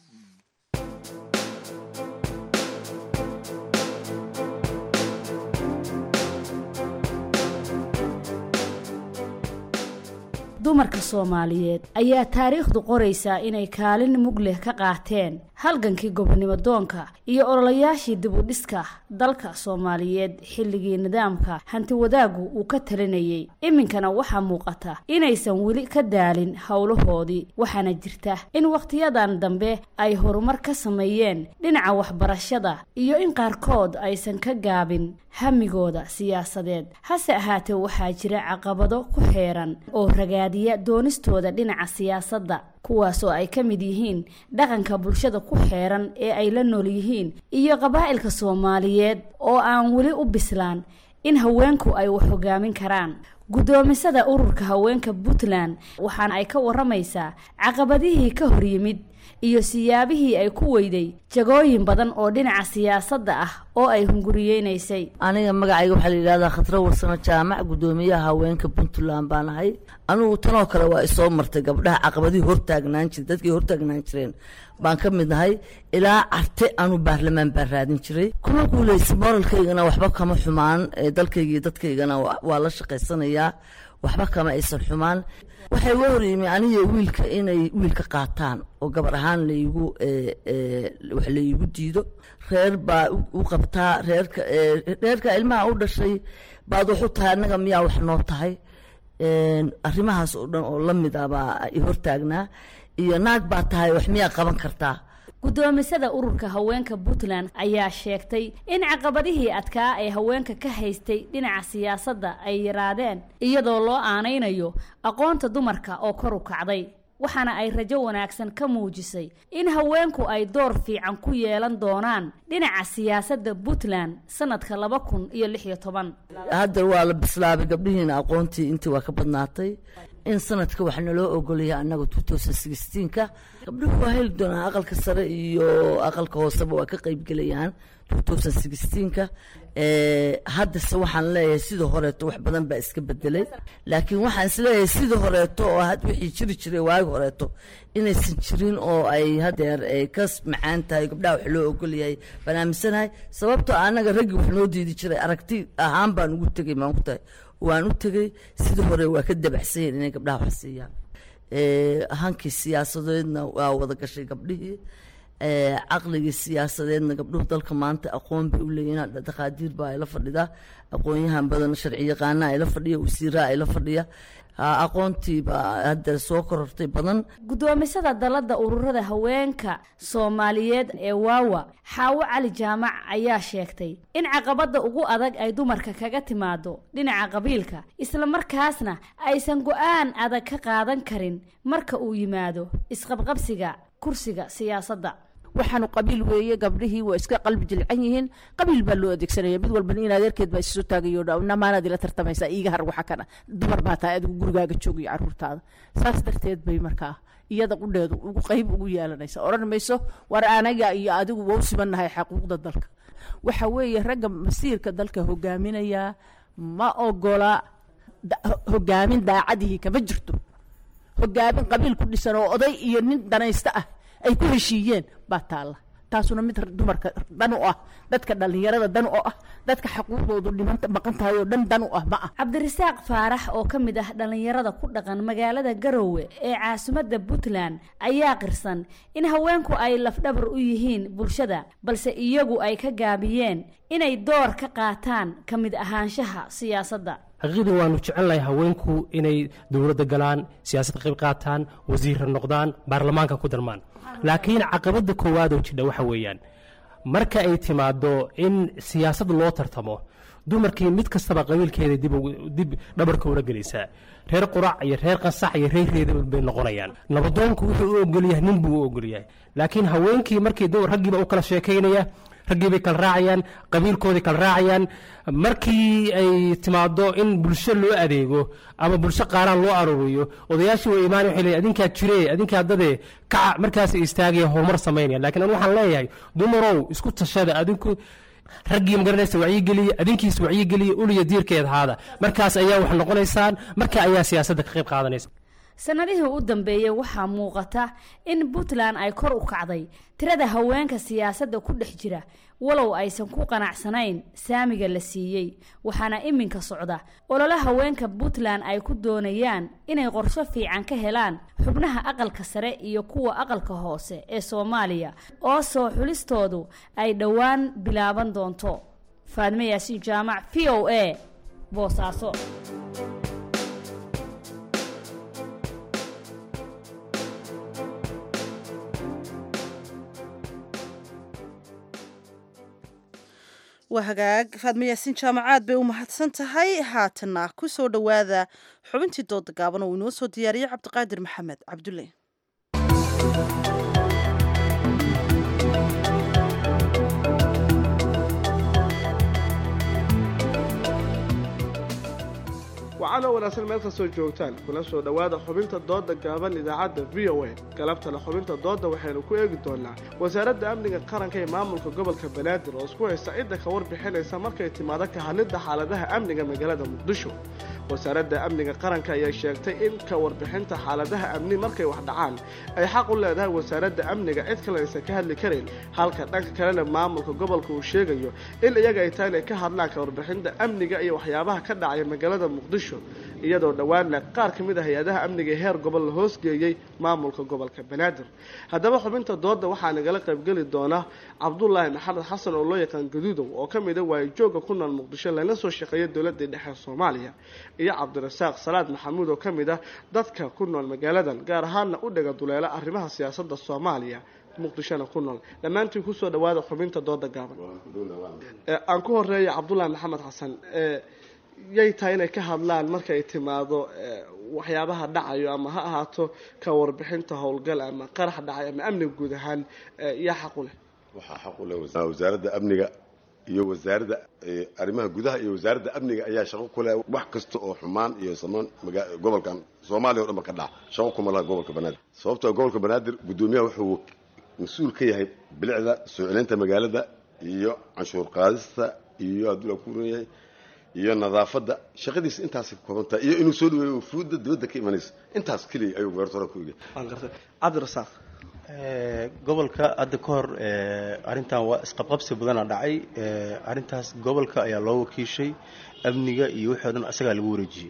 dumarka soomaaliyeed ayaa taariikhdu qoraysaa inay kaalin mug leh ka qaateen halgankii gobonimo doonka iyo ololayaashii dibudhiska dalka soomaaliyeed xilligii nidaamka hanti wadaaggu uu ka talinayay iminkana waxaa muuqata inaysan weli ka daalin howlahoodii waxaana jirta in wakhtiyadan dambe ay horumar ka sameeyeen dhinaca waxbarashada iyo in qaarkood aysan ka gaabin hamigooda siyaasadeed hase ahaatee waxaa jira caqabado ku xeeran oo ragaadiya doonistooda dhinaca siyaasadda kuwaas oo ay ka mid yihiin dhaqanka bulshada ku xeeran ee ay la nool yihiin iyo qabaa'ilka soomaaliyeed oo aan weli u bislaan in haweenku ay wax hogaamin karaan guddoomisada ururka haweenka puntland waxaana ay ka waramaysaa caqabadihii ka hor yimid iyo siyaabihii ay ku weyday jagooyin badan oo dhinaca siyaasadda ah oo ay hunguriyeynaysay aniga magacayga waxaa la yidhahdaa khadro warsano jaamac guddoomiyaha haweenka puntland baan ahay anugu tanoo kale waa isoo martay gabdhaha caqabadihii hortaagnaan jire dadkii hortaagnaan jireen baan ka mid nahay ilaa carte anu baarlamaan baan raadin jiray kuma guuleysa moralkaygana waxba kama xumaan dalkayga iyo dadkaygana waa la shaqaysanayaa waxba kama aysan xumaan waxay uga horyimi aniga wiilka inay wiilka qaataan oo gabar ahaan laigu wax laigu diido reer baa u qabtaa reerka reerka ilmaha u dhashay baad waxu tahay annaga miyaa wax noo tahay arrimahaas oo dhan oo la mid ah baa i hortaagnaa iyo naag baa tahay wax miyaa qaban kartaa guddoomisada ururka haweenka puntland ayaa sheegtay in caqabadihii adkaa ee haweenka ka haystay dhinaca siyaasadda ay yaraadeen iyadoo loo aanaynayo aqoonta dumarka oo kor u kacday waxaana ay rajo wanaagsan ka muujisay in haweenku ay door fiican ku yeelan doonaan dhinaca siyaasadda puntland sanadka laba kun iyo lix iyo toban hadda waa la bislaabay gabdhihiina aqoontii intii waa ka badnaatay in sanadka wax naloo ogolaya annaga ka gabdhuhu waa heli doonaan aqalka sare iyo aqalka hooseba waa ka qaybgelayaan ka haddase waxaan leeyahay sidii horeeto wax badan baa iska bedelay laakiin waxaan isleeyahay sidii horeeto oo wixii jiri jiray waagi horeeto inaysan jirin oo ay hadeer ay ka macaan tahay gabdhaha wax loo ogolyahay baan aaminsanahay sababtoo annaga raggii wax noo diidi jiray aragti ahaan baan ugu tegay maan ku tahay waan u tegey sidii hore waa ka dabacsan yahin inay gabdhaha wax siiyaan hankii siyaasadeedna waa wada gashay gabdhihii caqligii siyaasadeedna gabdhuhu dalka maanta aqoon bay u leeyihin dhaqaadiir baa ayla fadhida aqoonyahan badan sharci yaqaana ayla fadhiya wasiiraha ayla fadhiya aqoontii baa hadda soo korortay badan guddoomisada dalladda ururada haweenka soomaaliyeed ee waawa xaawo cali jaamac ayaa sheegtay in caqabadda ugu adag ay dumarka kaga timaado dhinaca qabiilka islamarkaasna aysan go-aan adag ka qaadan karin marka uu yimaado isqabqabsiga kursiga siyaasadda waxaanu qabiil weeye gabdhihii waa iska qalbi jilcan yihiin qabiil baa loo adeegsanaya mid walba in adeerkeed baa isu taagayo namaanaad ila tartamaysaa iiga har waxa kana dumar baa tahay adigu gurigaaga joogayo caruurtaada saas darteed bay markaa iyada qudheedu ugu qayb ugu yeelanaysa odhan mayso war anaga iyo adigu waa u simannahay xaquuqda dalka waxa weeye ragga masiirka dalka hogaaminaya ma ogola hogaamin daacadihii kama jirto hogaamin qabiil ku dhisan oo oday iyo nin danaysta ah ay ku heshiiyeen baa taalla taasuna mid dumarka dan u ah dadka dhallinyarada dan u ah dadka xaquuqdoodu dhimanta maqan tahay oo dhan dan u ah ma ah cabdirasaaq faarax oo ka mid ah dhallinyarada ku dhaqan magaalada garowe ee caasimadda puntland ayaa qirsan in haweenku ay lafdhabar u yihiin bulshada balse iyagu ay ka gaabiyeen inay door ka qaataan ka mid ahaanshaha siyaasadda xaqiiqdii waanu jecelnahay haweenku inay dowladda galaan siyaasad qayb qaataan wasiirra noqdaan baarlamaanka ku darmaan laakiin caqabadda koowaadoo jidha waxa weeyaan marka ay timaado in siyaasad loo tartamo dumarkii mid kastaba qabiilkeeda dib dhabarka ula gelaysaa reer qurac iyo reer qasax iyo reer reeda bay noqonayaan nabadoonku wuxuu u ogolyahay nin buu u ogolyahay laakiin haweenkii markii raggiiba u kala sheekaynaya raggii bay kala raacayaan qabiilkoodii kala raacayaan markii ay timaado in bulsho loo adeego ama bulsho qaaraan loo aruuriyo odayaashii way imaan waxay leeyihin adinkaa jiree adinkaa dadee kaca markaasay istaagaya horumar samaynaya laakiin anu waxaan leeyahay dumarow isku tashada adinku raggii magaranaysa wacyigeliya adinkiisa wacyigeliya uliya diirkeed ahaada markaas ayaa wax noqonaysaan marka ayaa siyaasadda ka qayb qaadanaysa sanadihii u dambeeyey waxaa muuqata in puntland ay kor u kacday tirada haweenka siyaasadda ku dhex jira walow aysan ku qanacsanayn saamiga la siiyey waxaana iminka socda olole haweenka puntland ay ku doonayaan inay qorsho fiican ka helaan xubnaha aqalka sare iyo kuwa aqalka hoose ee soomaaliya oo soo xulistoodu ay dhowaan bilaaban doonto faadme yaasiin jaamac v o a boosaaso waa hagaag faadme yaasiin jaamacaad bay u mahadsan tahay haatanna ku soo dhowaada xubintii dooda gaaban oo inoo soo diyaariyey cabdiqaadir maxamed cabdulle wacanoo wanaagsan meel kastoo joogtaan kula soo dhowaada xubinta dooda gaaban idaacadda v o a galabtana xubinta dooda waxaynu ku eegi doonaa wasaaradda amniga qaranka ee maamulka gobolka banaadir oo isku haysta cidda ka warbixinaysa markay timaado ka hadlidda xaaladaha amniga magaalada muqdisho wasaaradda amniga qaranka ayaa sheegtay in ka warbixinta xaaladaha amni markay wax dhacaan ay xaq u leedahay wasaaradda amniga cid kale aysan ka hadli karin halka dhanka kalena maamulka gobolka uu sheegayo in iyaga ay tahay inay ka hadlaan ka warbixinta amniga iyo waxyaabaha ka dhacaya magaalada muqdisho iyadoo dhowaanna qaar ka mid a hay-adaha amniga ee heer gobol la hoosgeeyey maamulka gobolka banaadir haddaba xubinta dooda waxaa nagala qaybgeli doona cabdulaahi maxamed xasan oo loo yaqaan gaduudow oo ka mid a waayijooga ku nool muqdisho lana soo shaqeeya dowladii dhexe soomaaliya iyo cabdirasaaq salaad maxamuud oo ka mid ah dadka ku nool magaaladan gaar ahaanna u dhaga duleela arrimaha siyaasadda soomaaliya muqdishona ku nool dhammaantiin kusoo dhawaada xubinta dooda gaaban aan ku horeeya cabdulaahi maxamed xasan yay tahay inay ka hadlaan markay timaado waxyaabaha dhacayo ama ha ahaato ka warbixinta howlgal ama qarax dhacay ama amniga guud ahaan yaa xaq u leh waxaa xaq u leh wasaaradda amniga iyo wasaaradda arrimaha gudaha iyo wasaaradda amniga ayaa shaqo ku leh wax kasta oo xumaan iyo samaan gobolkan soomaaliya o dhan ba ka dhaca shaqo kuma laha gobolka banaadir sababtoo gobolka banaadir guddoomiyaha wuxuu mas-uul ka yahay bilicda soo celinta magaalada iyo canshuur qaadista iyo hadduu la kuran yahay iyo nadaafadda shaqadiisa intaasay ka kooban tahay iyo inuu soo dhaweeyo fuudda dibadda ka imanaysa intaas keliya ayuu goortore ku egay waan gartay cabdirasaaq gobolka hadda ka hor arrintan waa isqabqabsi badana dhacay arrintaas gobolka ayaa loo wakiishay amniga iyo wixii o dhan isagaa lagu wareejiyey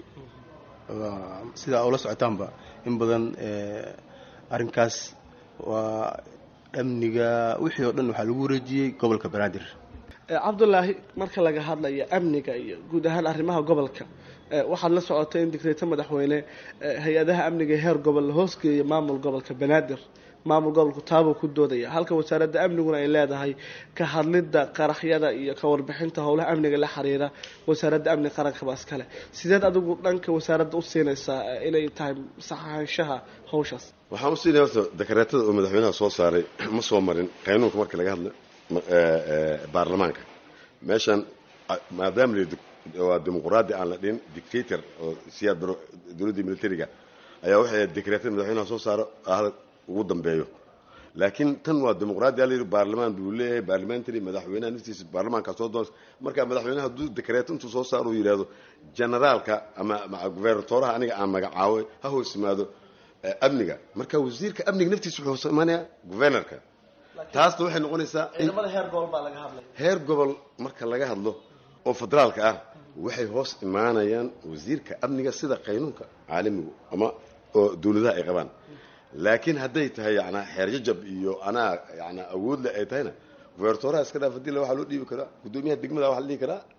sidaa ula socotaanba in badan arrinkaas waa amniga wixii oo dhan waxaa lagu wareejiyey gobolka banaadir cabdulaahi marka laga hadlayo amniga iyo guud ahaan arrimaha gobolka waxaad la socotay in digreeto madaxweyne hay-adaha amniga heer gobol la hoosgeeya maamul gobolka banaadir maamul gobolku taabuu ku doodaya halka wasaaradda amniguna ay leedahay ka hadlidda qaraxyada iyo ka warbixinta howlaha amniga la xiriira wasaaradda amniga qarankaba iskale sideed adigu dhanka wasaaradda u siinaysaa inay tahay saxaanshaha hawshaas waxaan u siinaya horta dakareetada oo madaxweynaha soo saaray ma soo marin qaynuunka marka laga hadla baarlamaanka meeshan maadaama waa dimuquraadi aan la dhihin dictator oo siyaad baro dowladdii militariga ayaa waxay dekreetada madaxweynaha soo saaro ahda ugu dambeeyo laakiin tan waa dimuqraadi a layidhi baarlamaan buu leeyahay baarlamentary madaxweynaha naftiisa baarlamaankaa soo doonsa marka madaxweynaha hadduu dekreeto intuu soo saaro uu yidhaahdo generaalka ama gubernatoraha aniga aan magacaaway ha hoos yimaado amniga marka wasiirka amniga naftiisa wuxuu hoos imaanaya guvernorka taasna waxay noqonaysaa ciidamada heer gobol baa laga hadlay heer gobol marka laga hadlo oo federaalka ah waxay hoos imaanayaan wasiirka amniga sida qaynuunka caalamigu ama oo dawladaha ay qabaan laakiin hadday tahay yanaa xeerjajab iyo anaa yanaa awoodle ay tahayna gubertoraha iska dhaaf hadii la waxaa loo dhiibi karaa guddoomiyaha degmada waxa la dhihi karaa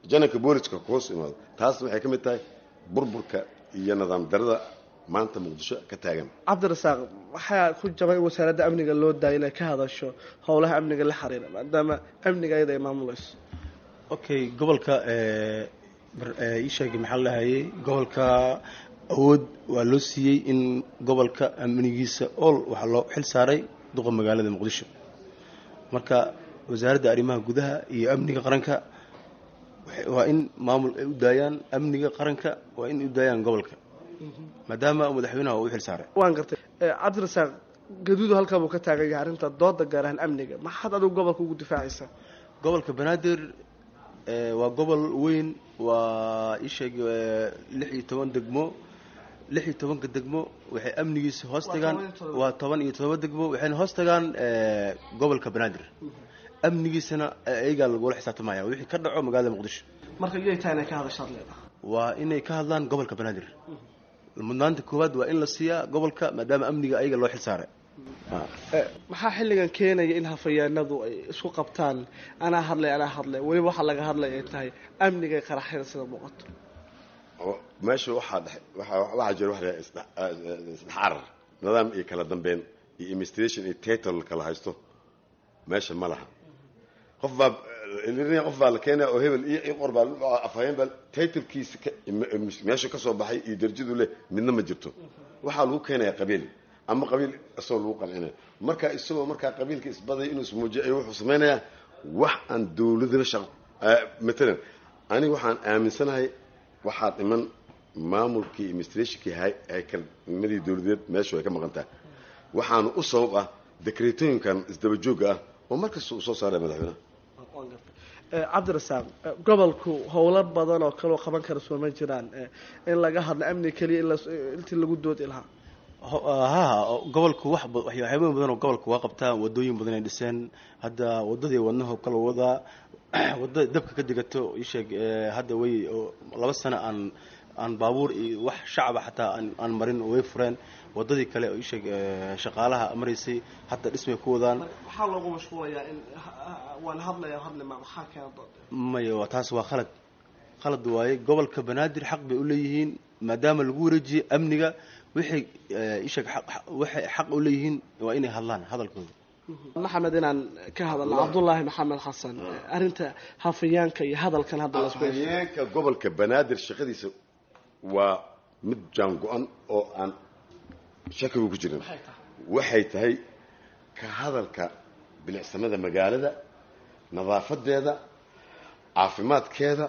jananka booliska kuhoos imaado taasna waxay ka mid tahay burburka iyo nidaam darada maanta muqdisho ka taagan cabdirasaaq waxaa ku jabay in wasaaradda amniga loo daaya inay ka hadasho howlaha amniga la xiriira maadaama amniga iyada ay maamulayso okay gobolka ee, bar- ee, ii sheegay maxaa la dhahayay gobolka awood waa loo siiyey in gobolka amnigiisa ool waxaa loo xil saaray duqa magaalada muqdisho marka wasaaradda arrimaha gudaha iyo amniga qaranka waxay- waa in maamul ay u daayaan amniga qaranka waa in ay u daayaan gobolka maadaama madaxweynaha uu u xil saaray waan gartay Eh, cabdirasaaq gaduudu halkaa buu ka taagan yahay arrinta dooda gaar ahaan amniga maxaad adigu gobolka ugu difaacaysaa gobolka banaadir ee, waa gobol weyn waa isheeg lix iyo toban degmo lix iyo tobanka degmo waxay amnigiisa hoos tagaan waa toban iyo todoba degmo waxayna hoos tagaan ee, gobolka banaadir amnigiisana ee, ayagaa lagula xisaabtamaya wixii ka dhaco magaalada muqdisho marka iyay tahay inay ka hadashaad leedahay waa inay ka hadlaan gobolka banaadir mudnaanta koowaad waa in la siiyaa gobolka maadaama amniga ayaga loo xil saaray Eh, maxaa xilligan keenaya in hafayaanadu ay isku qabtaan anaa hadlay anaa hadlay weliba waxaa laga hadlay ay tahay amniga ay qaraxyada sida muuqato oo meesha waxaa dhex- waxaa waxaa jira wax la yidhaha isdhex- eh, isdhexarar nidaam iyo kala dambeyn iyo administration iyo title kala haysto meesha ma laha qof baa eh, qof baa la keenaya oo hebel iyo iyo qor baa afhayeen baa titlekiisa ka- meesha ka soo baxay iyo darajadu leh midna ma jirto waxaa lagu keenaya qabiil ama qabiil isagoo lagu qancinaya marka isagoo markaa qabiilka isbaday inuu ismuujiyo ayuu wuxuu samaynayaa wax aan dowladina shaqo eh, matalan aniga waxaan aaminsanahay waxaa dhiman maamulkii administrationkii hay- haykalnimadii dowladeed meeshu ay ka maqan tahay waxaana u sabab ah dekreetooyinkan isdaba joogga ah oo markasta uu soo saaraya madaxweynaha Eh, cabdirasaaq eh, gobolku howlo badan oo kaleo qaban kara soo ma jiraan Eh, in laga hadlo amni keliya in la- intii lagu doodi lahaa Ho- ha gobolku wax ba- waxya- waxyaabo badan oo gobolka waa qabtaa wadooyin badan ay dhiseen hadda wadadii wadnaha kala wadaa wadada dabka ka degato isheeg ee, hadda way oo laba sano aan aan baabuur iyo wax shacaba xataa aan aan marin oo way fureen wadadii kale oo isheeg ee, shaqaalaha maraysay hadda dhismay ku wadaan maxaa loogu mashquulayaa in waan hadlaya hadli ma maxaa keena dood maya waa taas waa khalad khalad waaye gobolka banaadir xaq bay u leeyihiin maadaama lagu wareejiyey amniga waxay ee, isheeg xaq- xaq- waxay xaq u leeyihiin waa inay hadlaan hadalkooda maxamed inaan ka hadalno cabdullaahi maxamed xasan arrinta hafayaanka iyo hadalkan hadda la isku haysto. afhayeenka gobolka banaadir shaqadiisa waa mid jaan go-an oo aan shakigu ku jirin waxay tahay ka hadalka bilicsamada magaalada nadaafadeeda caafimaadkeeda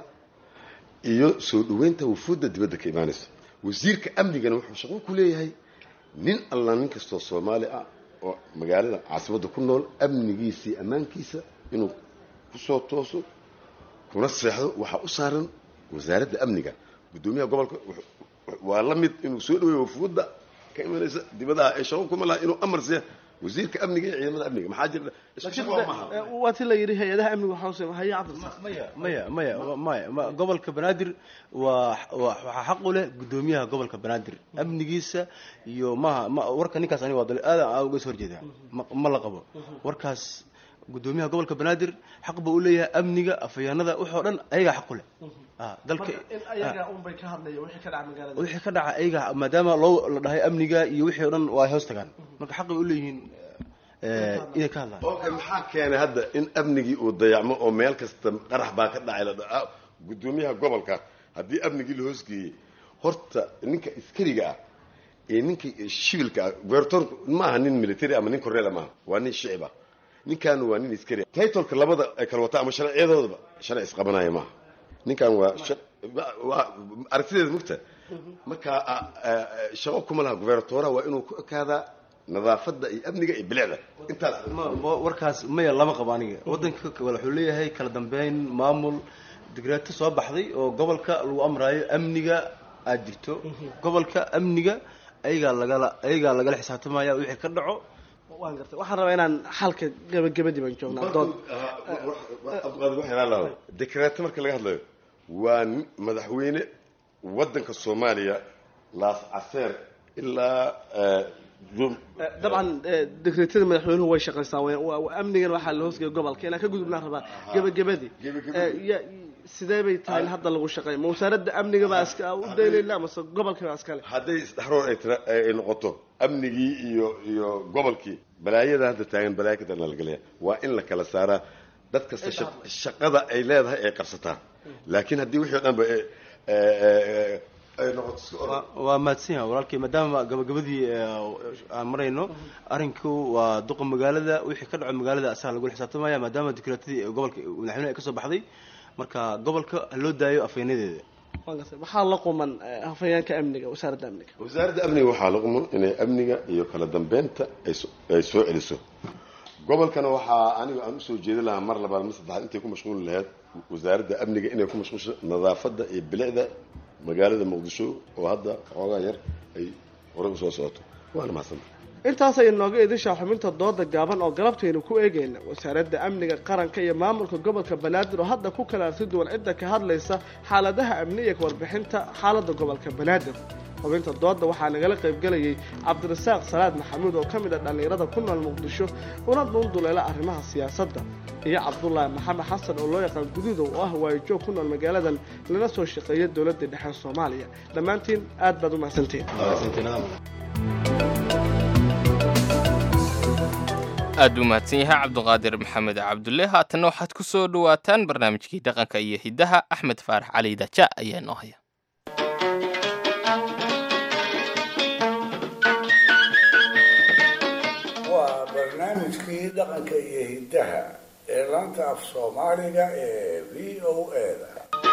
iyo soo dhoweynta wufuudda dibadda ka imaanaysa wasiirka amnigana wuxuu shaqo ku leeyahay nin alla nin kastoo soomaali ah oo magaalada caasimadda ku nool amnigiisa iyo ammaankiisa inuu kusoo tooso kuna seexdo waxaa u saaran wasaaradda amniga guddoomiyaha gobolka wuxuu- waa la mid inuu soo dhaweeyo wufuudda ka imanaysa dibadaha ee shaqo kuma laha inuu amar siiya wasiirka amniga iyo ciidamada amniga maxaa jira isku laakiin shaqo maaha eh, waa ti la yidhi hay-adaha amniga waxaa usii haya cabdirasaaq maya maya maya ma- gobolka banaadir waa waa- waxaa xaq u leh guddoomiyaha gobolka banaadir amnigiisa iyo maha ma warka ninkaas aniga waa dali aadan aan uga soo horjeedaa ma ma la qabo warkaas guddoomiyaha gobolka banaadir xaq buu u leeyahay amniga afhayaanada waxoo dhan ayagaa xaq u leh Ah, dalka marka in ayaga unbay ka hadlaya wixii ka dhaca magaalada wixii ka dhaca ayaga maadaama loo la dhahay amniga iyo wixii oo dhan waa ay hoos tagaan marka xaqay u leeyihiin eh, inay ka hadlaan okay maxaa keenay hadda in amnigii uu dayacmo oo meel kasta qarax baa ka dhacay la dhaha guddoomiyaha gobolka haddii amnigii la hoosgeeyey horta ninka iskariga ah iyo ninka shibilka ah gobertorku ma aha nin military ama nin korneel maaha waa nin shicib ah ninkan waa nin iskari ah titolka labada ay kala wataa ama sharciyadoodaba sharci isqabanaya maaha ninkan waa shar- waa- waa aragtideeda mugta marka ah, ah, shaqo kuma laha gubernatoraha waa inuu ku ekaadaa nadaafadda iyo amniga iyo bilicda intaas Ma- ma- warkaas maya lama qabo aniga wadanka k- wuxuu leeyahay kala dambeyn maamul digreeto soo baxday oo gobolka lagu amraayo amniga aad jirto gobolka amniga ayagaa lagala ayagaa lagala xisaabtamaya wixii ka dhaco waan gartay waxaan rabaa inaan xalka gabagabadii baan joognaa dood dekreeto marka laga hadlayo waa nin- madaxweyne wadanka soomaaliya laas caseer ilaa eh, jum- Eh, dabcan eh, dekreetada madaxweynuhu way shaqaystaan way- waa- waa- amnigan waxaa la hoosgeeya gobolka inaan ka gudubnaan rabaa gabagabadii Eh, ya- sidee bay tahay in hadda lagu shaqeeya ma wasaaradda amniga baa iska u daynayna mase gobolkii baa iskale hadday isdhexroor ay tira ay noqoto amnigii iyo iyo gobolkii balaayada hadda taagan balaayo ka darna lagelaya waa in la kala saaraa dad kasta shaq- shaqada ay leedahay ay qabsataan laakiin haddii wixii o dhan ba ay- ay- ay noqoto iska orod Waa- waa mahadsan yahay walaalkay maadaama gabagabadii ee, aan marayno arrinku waa duqa magaalada wixii ka dhaco magaalada asaga lagula xisaabtamaya maadaama dikreetadii ee gobolka madaxweynaha ay kasoo baxday marka gobolka ha loo daayo afhaynadeeda Waan gartay. waxaa la quman eh, hafayeenka amniga wasaaradda amniga wasaaradda amniga waxaa la quman inay amniga iyo kala dambeynta ay so- ay soo celiso gobolkana waxaa aniga aan usoo jeedin lahaa mar labaad mar saddexaad intay ku mashquuli lahayd wasaaradda amniga inay ku mashquulsho nadaafadda iyo bilicda magaalada muqdisho oo hadda xoogaa yar ay horey usoo socoto waana mahadsanta intaas ay nooga idishaa xubinta dooda gaaban oo galabtaynu ku eegayna wasaaradda amniga qaranka iyo maamulka gobolka banaadir oo hadda ku kala arsi duwan cidda ka hadlaysa xaaladaha amniga ka warbixinta xaaladda gobolka banaadir xubinta dooda waxaa nagala qaybgelayay cabdirasaaq salaad maxamuud oo ka mid ah dhallinyarada ku nool muqdisho una dhuunduleela arrimaha siyaasadda iyo cabdulaahi maxamed xasan oo loo yaqaan guduudow oo ah waayajoog ku nool magaaladan lana soo shaqeeya dowladda dhexe soomaaliya dhammaantiin aad baad u mahadsantihiin aad u mahadsan yahay cabduqaadir maxamed cabdulle haatanna waxaad ku soo dhowaataan barnaamijkii dhaqanka iyo hiddaha axmed faarax cali daja ayaa noo haya waa barnaamijkii dhaqanka iyo hiddaha ee laanta af soomaaliga ee v o a-da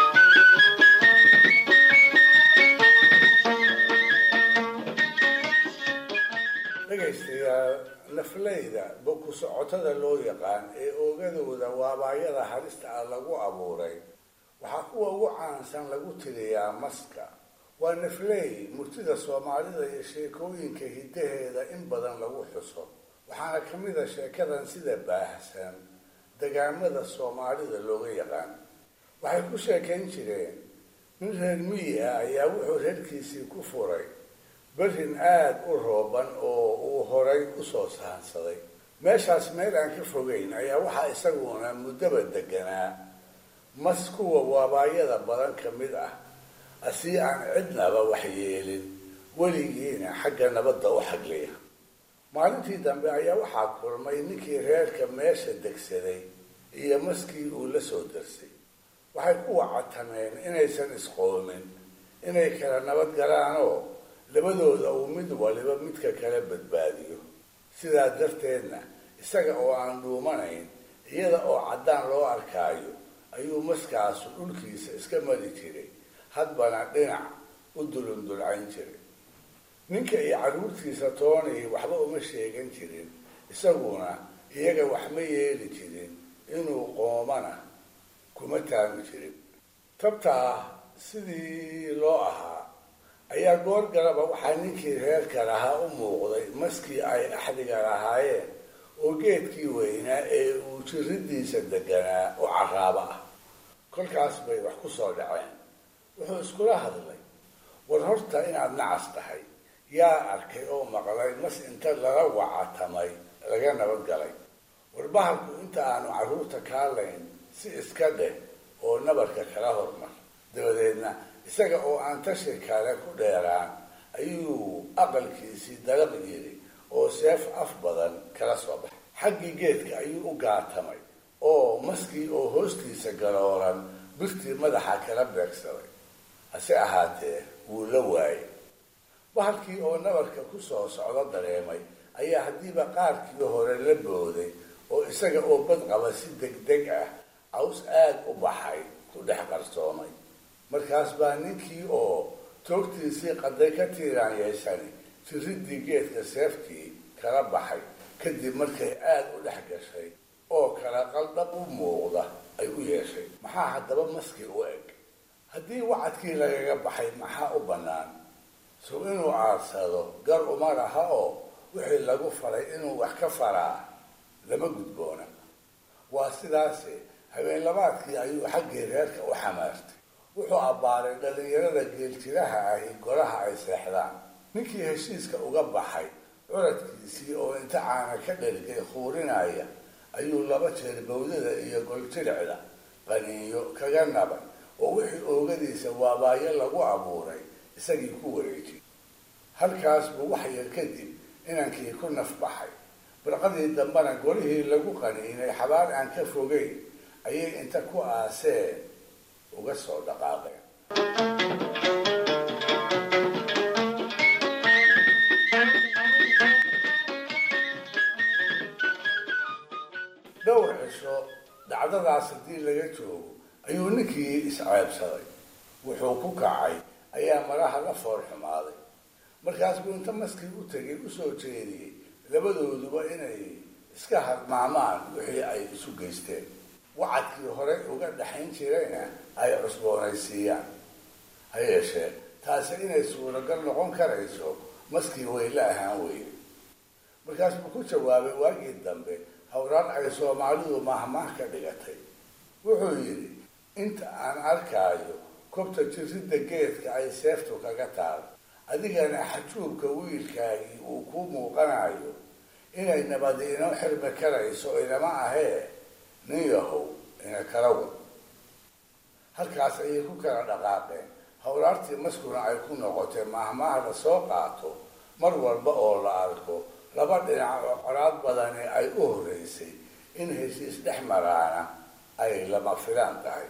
dhegaystayaal nafleyda boku socotada loo yaqaan ee oogadooda waabaayada halista ah lagu abuuray waxaa kuwa ugu caansan lagu tiriyaa maska waa nafley murtida soomaalida iyo sheekooyinka hiddaheeda in badan lagu xuso waxaana ka mid a sheekadan sida baahsan degaamada soomaalida looga yaqaan waxay ku sheekayn jireen nin reer miyi ah ayaa wuxuu reerkiisii ku furay berrin aada u rooban oo uu horay usoo sahansaday meeshaas meel aan ka fogeyn ayaa waxaa isaguna muddaba deganaa mas kuwa waabaayada badan ka mid ah asii aan cidnaba waxyeelin weligiina xagga nabadda u xagliya maalintii dambe ayaa waxaa kulmay ninkii reerka meesha degsaday iyo maskii uu la soo darsay waxay ku wacatameen inaysan isqoomin inay kala nabad galaanoo labadooda uu mid waliba midka kala badbaadiyo sidaa darteedna isaga oo aan dhuumanayn iyada oo caddaan loo arkaayo ayuu maskaasu dhulkiisa iska mari jiray hadbana dhinac u dulundulcayn jiray ninka iyo carruurtiisa toonii waxba uma sheegan jirin isaguna iyaga wax ma yeeli jirin inuu qoomana kuma taagi jirin tabtaa sidii loo ahaa ayaa goor galaba waxaa ninkii reerka lahaa u muuqday maskii ay axdiga lahaayeen oo geedkii weynaa ee uu jiridiisa deganaa u caraaba ah kolkaas bay wax ku soo dhaceen wuxuu iskula hadlay war horta inaad nacas tahay yaa arkay oo maqlay mas inta lala wacatamay laga nabad galay war bahalku inta aanu carruurta kaalayn si iska dheh oo nabarka kala hormar dabadeedna isaga oo aan tashi kale ku dheeraan ayuu aqalkiisii dalaq yidhi oo seef af badan kala soo baxay xaggii geedka ayuu u gaatamay oo maskii oo hoostiisa galoolan birtii madaxa kala beegsaday hase ahaatee wuu la waayay bahalkii oo nabarka ku soo socdo dareemay ayaa haddiiba qaarkii hore la booday oo isaga oo bad qaba si degdeg ah caws aad u baxay ku dhex qarsoomay markaas baa ninkii oo toogtiisii qaday ka tiiraan yeeshani jiridii geedka seeftii kala baxay kadib markay aada u dhex gashay oo kala qaldhab u muuqda ay u yeeshay maxaa haddaba maskii u eg haddii wacadkii lagaga baxay maxaa u bannaan sow inuu aadsado gar uma laha oo wixii lagu faray inuu wax ka faraa lama gudboona waa sidaase habeen labaadkii ayuu xaggii reerka u xamaartay wuxuu abbaaray dhallinyarada geeljiraha ahi golaha ay seexdaan ninkii heshiiska uga baxay curadkiisii oo inta caana ka dhergay khuurinaya ayuu laba jeer bawdada iyo goljiricda qaniinyo kaga naban oo wixii oogadiisa waabaayo lagu abuuray isagii ku wareejiyey halkaas buu wax yar kadib inankii ku nafbaxay barqadii dambena golihii lagu qaniinay xabaal aan ka fogeyn ayay inta ku aaseen uga soo dhaqaaqeen dhowr cisho dhacdadaas haddii laga joogo ayuu ninkii isceebsaday wuxuu ku kacay ayaa maraha la fool xumaaday markaas buu inta maskii u tegay usoo jeediyey labadooduba inay iska hadmaamaan wixii ay isu geysteen wacadkii horey uga dhaxayn jirayna ay cusboonaysiiyaan ha yeeshee taasi inay suuragal noqon karayso maskii wayla ahaan weyne markaas buu ku jawaabay waagii dambe hawraan ay soomaalidu mahmaah ka dhigatay wuxuu yidhi inta aan arkaayo kobta jiridda geedka ay seeftu kaga taal adigana xajuubka wiilkaagii uu kuu muuqanayo inay nabadi inoo xirmi karayso inama ahee nin yahow ina kala wad halkaas ayay ku kala dhaqaaqeen hawraartii maskuna ay ku noqotay mahmaah la soo qaato mar walba oo la arko laba dhinac oo coraad badani ay u horreysay in heshiis dhex maraana ay lama filaan tahay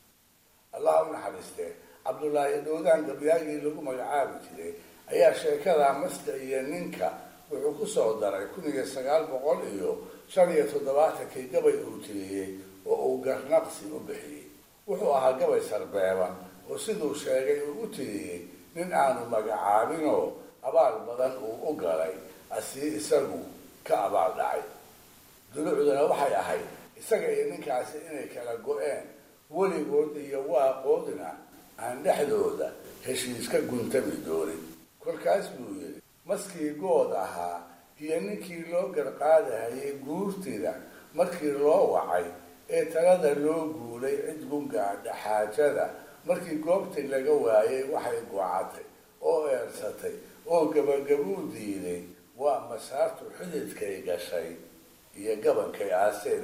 allah u naxariistee cabdullaahi dhowdaan gabyaagii lagu magacaabi jiray ayaa sheekada maska iyo ninka wuxuu ku soo daray kun iyo sagaal boqol iyo shan iyo toddobaatankii gabay uu tiriyey oo uu garnaqsi u bixiyey wuxuu ahaa gabay sarbeeban oo siduu sheegay uu u tiriyey nin aanu magacaabinoo abaal badan uu u galay asii isagu ka abaal dhacay dulucduna waxay ahayd isaga iyo ninkaasi inay kala go-een weligood iyo waaqoodna aan dhexdooda heshiiska guntami doonin kolkaas buu yidhi maskii good ahaa iyo ninkii loo garqaadahayay guurtida markii loo wacay ee talada loo guulay cid gungaadha xaajada markii goobtii laga waayay waxay gocatay oo eersatay oo gabagabuu diiday waa masaartu xididkay gashay iyo gabankay aaseen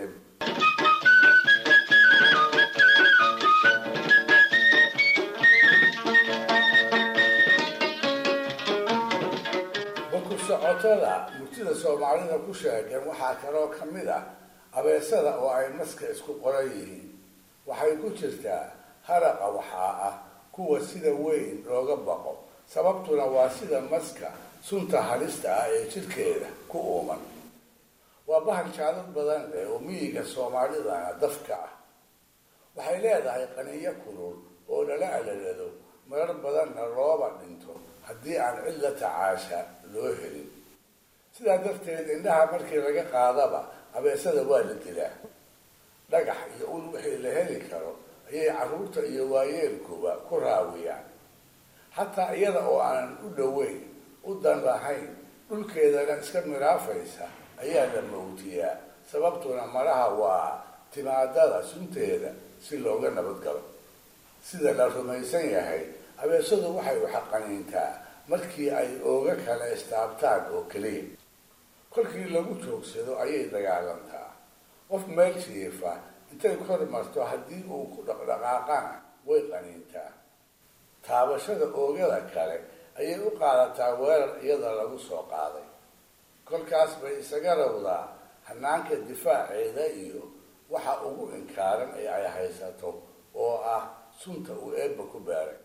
baku socotada murtida soomaalida ku sheegan waxaa kaloo ka mid ah abeesada oo ay maska isku qoran yihiin waxay ku jirtaa haraqa waxaa ah kuwa sida weyn looga baqo sababtuna waa sida maska sunta halista ah ee jidhkeeda ku uuman waa bahal jaadad badan leh oo miyiga soomaalidana dafka ah waxay leedahay qaniyo kulul oo lala alalado marar badanna looba dhinto haddii aan cid la tacaasha loo helin sidaa darteed indhaha markii laga qaadaba abeesada waa la dilaa dhagax iyo ul wixii la heli karo ayay carruurta iyo waayeelkuba ku raawiyaan xataa iyada oo aanan u dhoweyn u dan lahayn dhulkeedana iska miraafaysa ayaa la mawtiyaa sababtuna malaha waa timaadada sunteeda si looga nabadgalo sida la rumaysan yahay abeesadu waxay waxaqaniintaa markii ay ooga kala istaabtaan oo keliya kolkii lagu joogsado ayay dagaalantaa qof meel jiifa intay kor marto haddii uu ku dhaqdhaqaaqana way qaniintaa taabashada oogada kale ayay u qaadataa weerar iyada lagu soo qaaday kolkaas bay isaga rawdaa hanaanka difaaceeda iyo waxa ugu inkaaran ee ay haysato oo ah sunta uu eebba ku baaray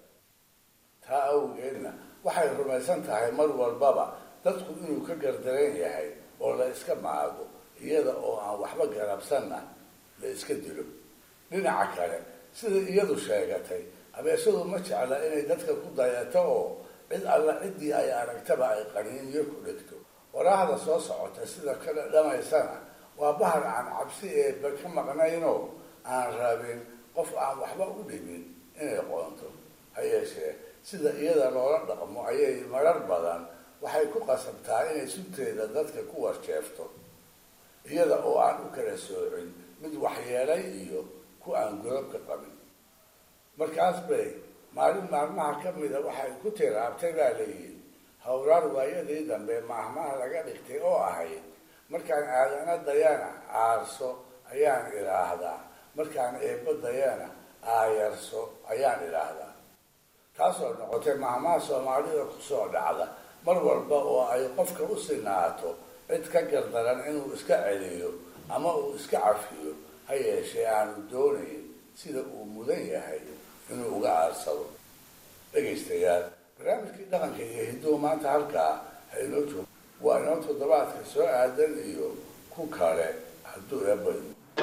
taa awgeedna waxay rumaysan tahay mar walbaba dadku inuu ka gardaran yahay oo la iska maago iyada oo aan waxba garabsanna la iska dilo dhinaca kale sida iyadu sheegatay abeesadu ma jecla inay dadka ku dayato oo cid alla ciddii ay aragtaba ay qaniiniyo ku dhigto waraahda soo socota sida kale dhamaysana waa bahar aan cabsi eeba ka maqnaynoo aan rabin qof aan waxba u dhibin inay qoonto ha yeeshee sida iyada loola dhaqmo ayay marar badan waxay ku qasabtaa inay sunteeda dadka ku warjeefto iyada oo aan u kala soocin mid waxyeelay iyo ku aan gorob ka qabin markaas bay maalin maalmaha ka mida waxay ku tiraabtay baa layidhi hawraar waayadii dambe maahmaha laga dhigtay oo ahayd markaan aadana dayana aarso ayaan idhaahdaa markaan eebbadayana aayarso ayaan idhaahdaa taasoo noqotay mahmaha soomaalida kusoo dhacda mar walba oo ay qofka u sinaato cid ka gardaran inuu iska celiyo ama uu iska cafiyo ha yeeshee aanu doonayn sida uu mudan yahay inuu uga aarsado dhegaystayaal barnaamijkii dhaqanka iyo hiduhu maanta halkaa ha inoo joogo waa inoo toddobaadka soo aadan iyo ku kale hadduu eebbayo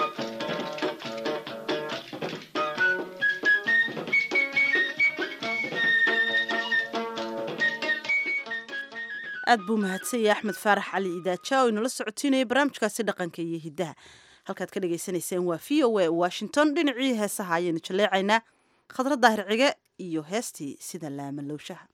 aad buu mahadsanyay axmed faarax cali idaaja oo inala socotiinayay barnaamijkaasi dhaqanka iyo hiddaha halkaad ka dhagaysanayseen waa v o a washington dhinacii heesaha ayaynu jaleecaynaa khadra daahir cige iyo heestii sida laamalowshaha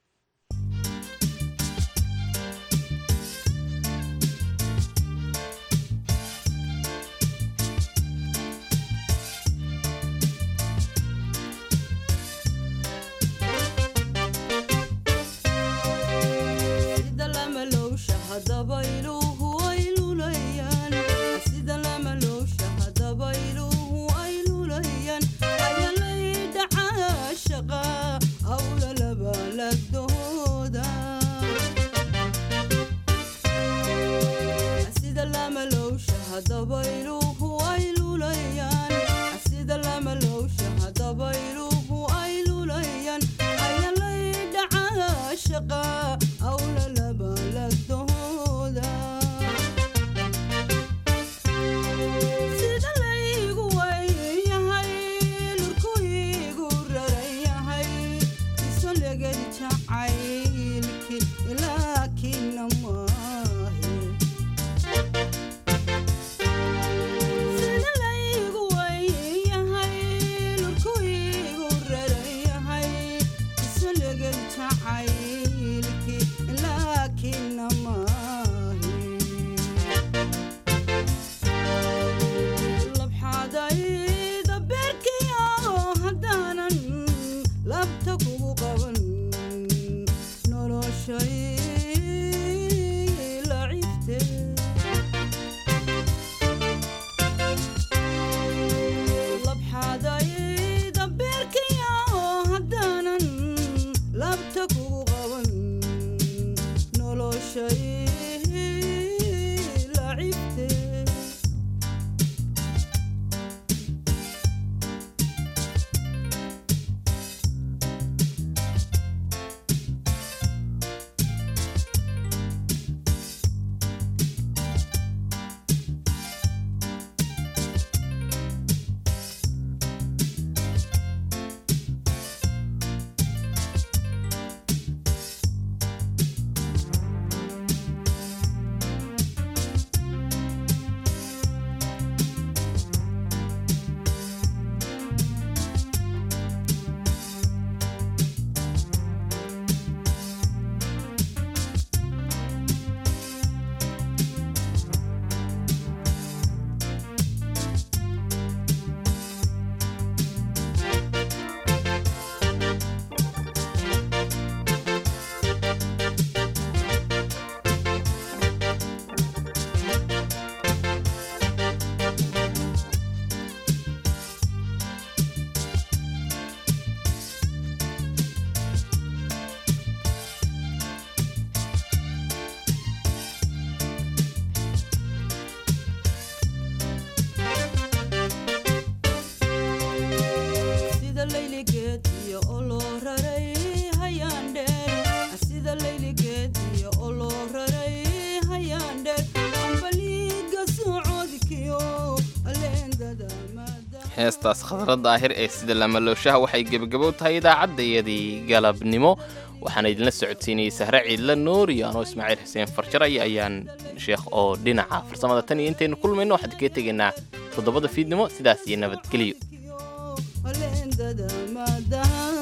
heestaas khadra daahir ee sida lamalooshaha waxay gebagabow tahay idaacaddayadii galabnimo waxaana idinla socodsiinayay sahre ciidla nuur iyo anoo ismaaciil xuseen farjaray ayaan sheekh oo dhinaca farsamada tan iyo intaynu kulmayno waxaan kaga tegaynaa toddobada fiidnimo sidaas iyo nabadgelyo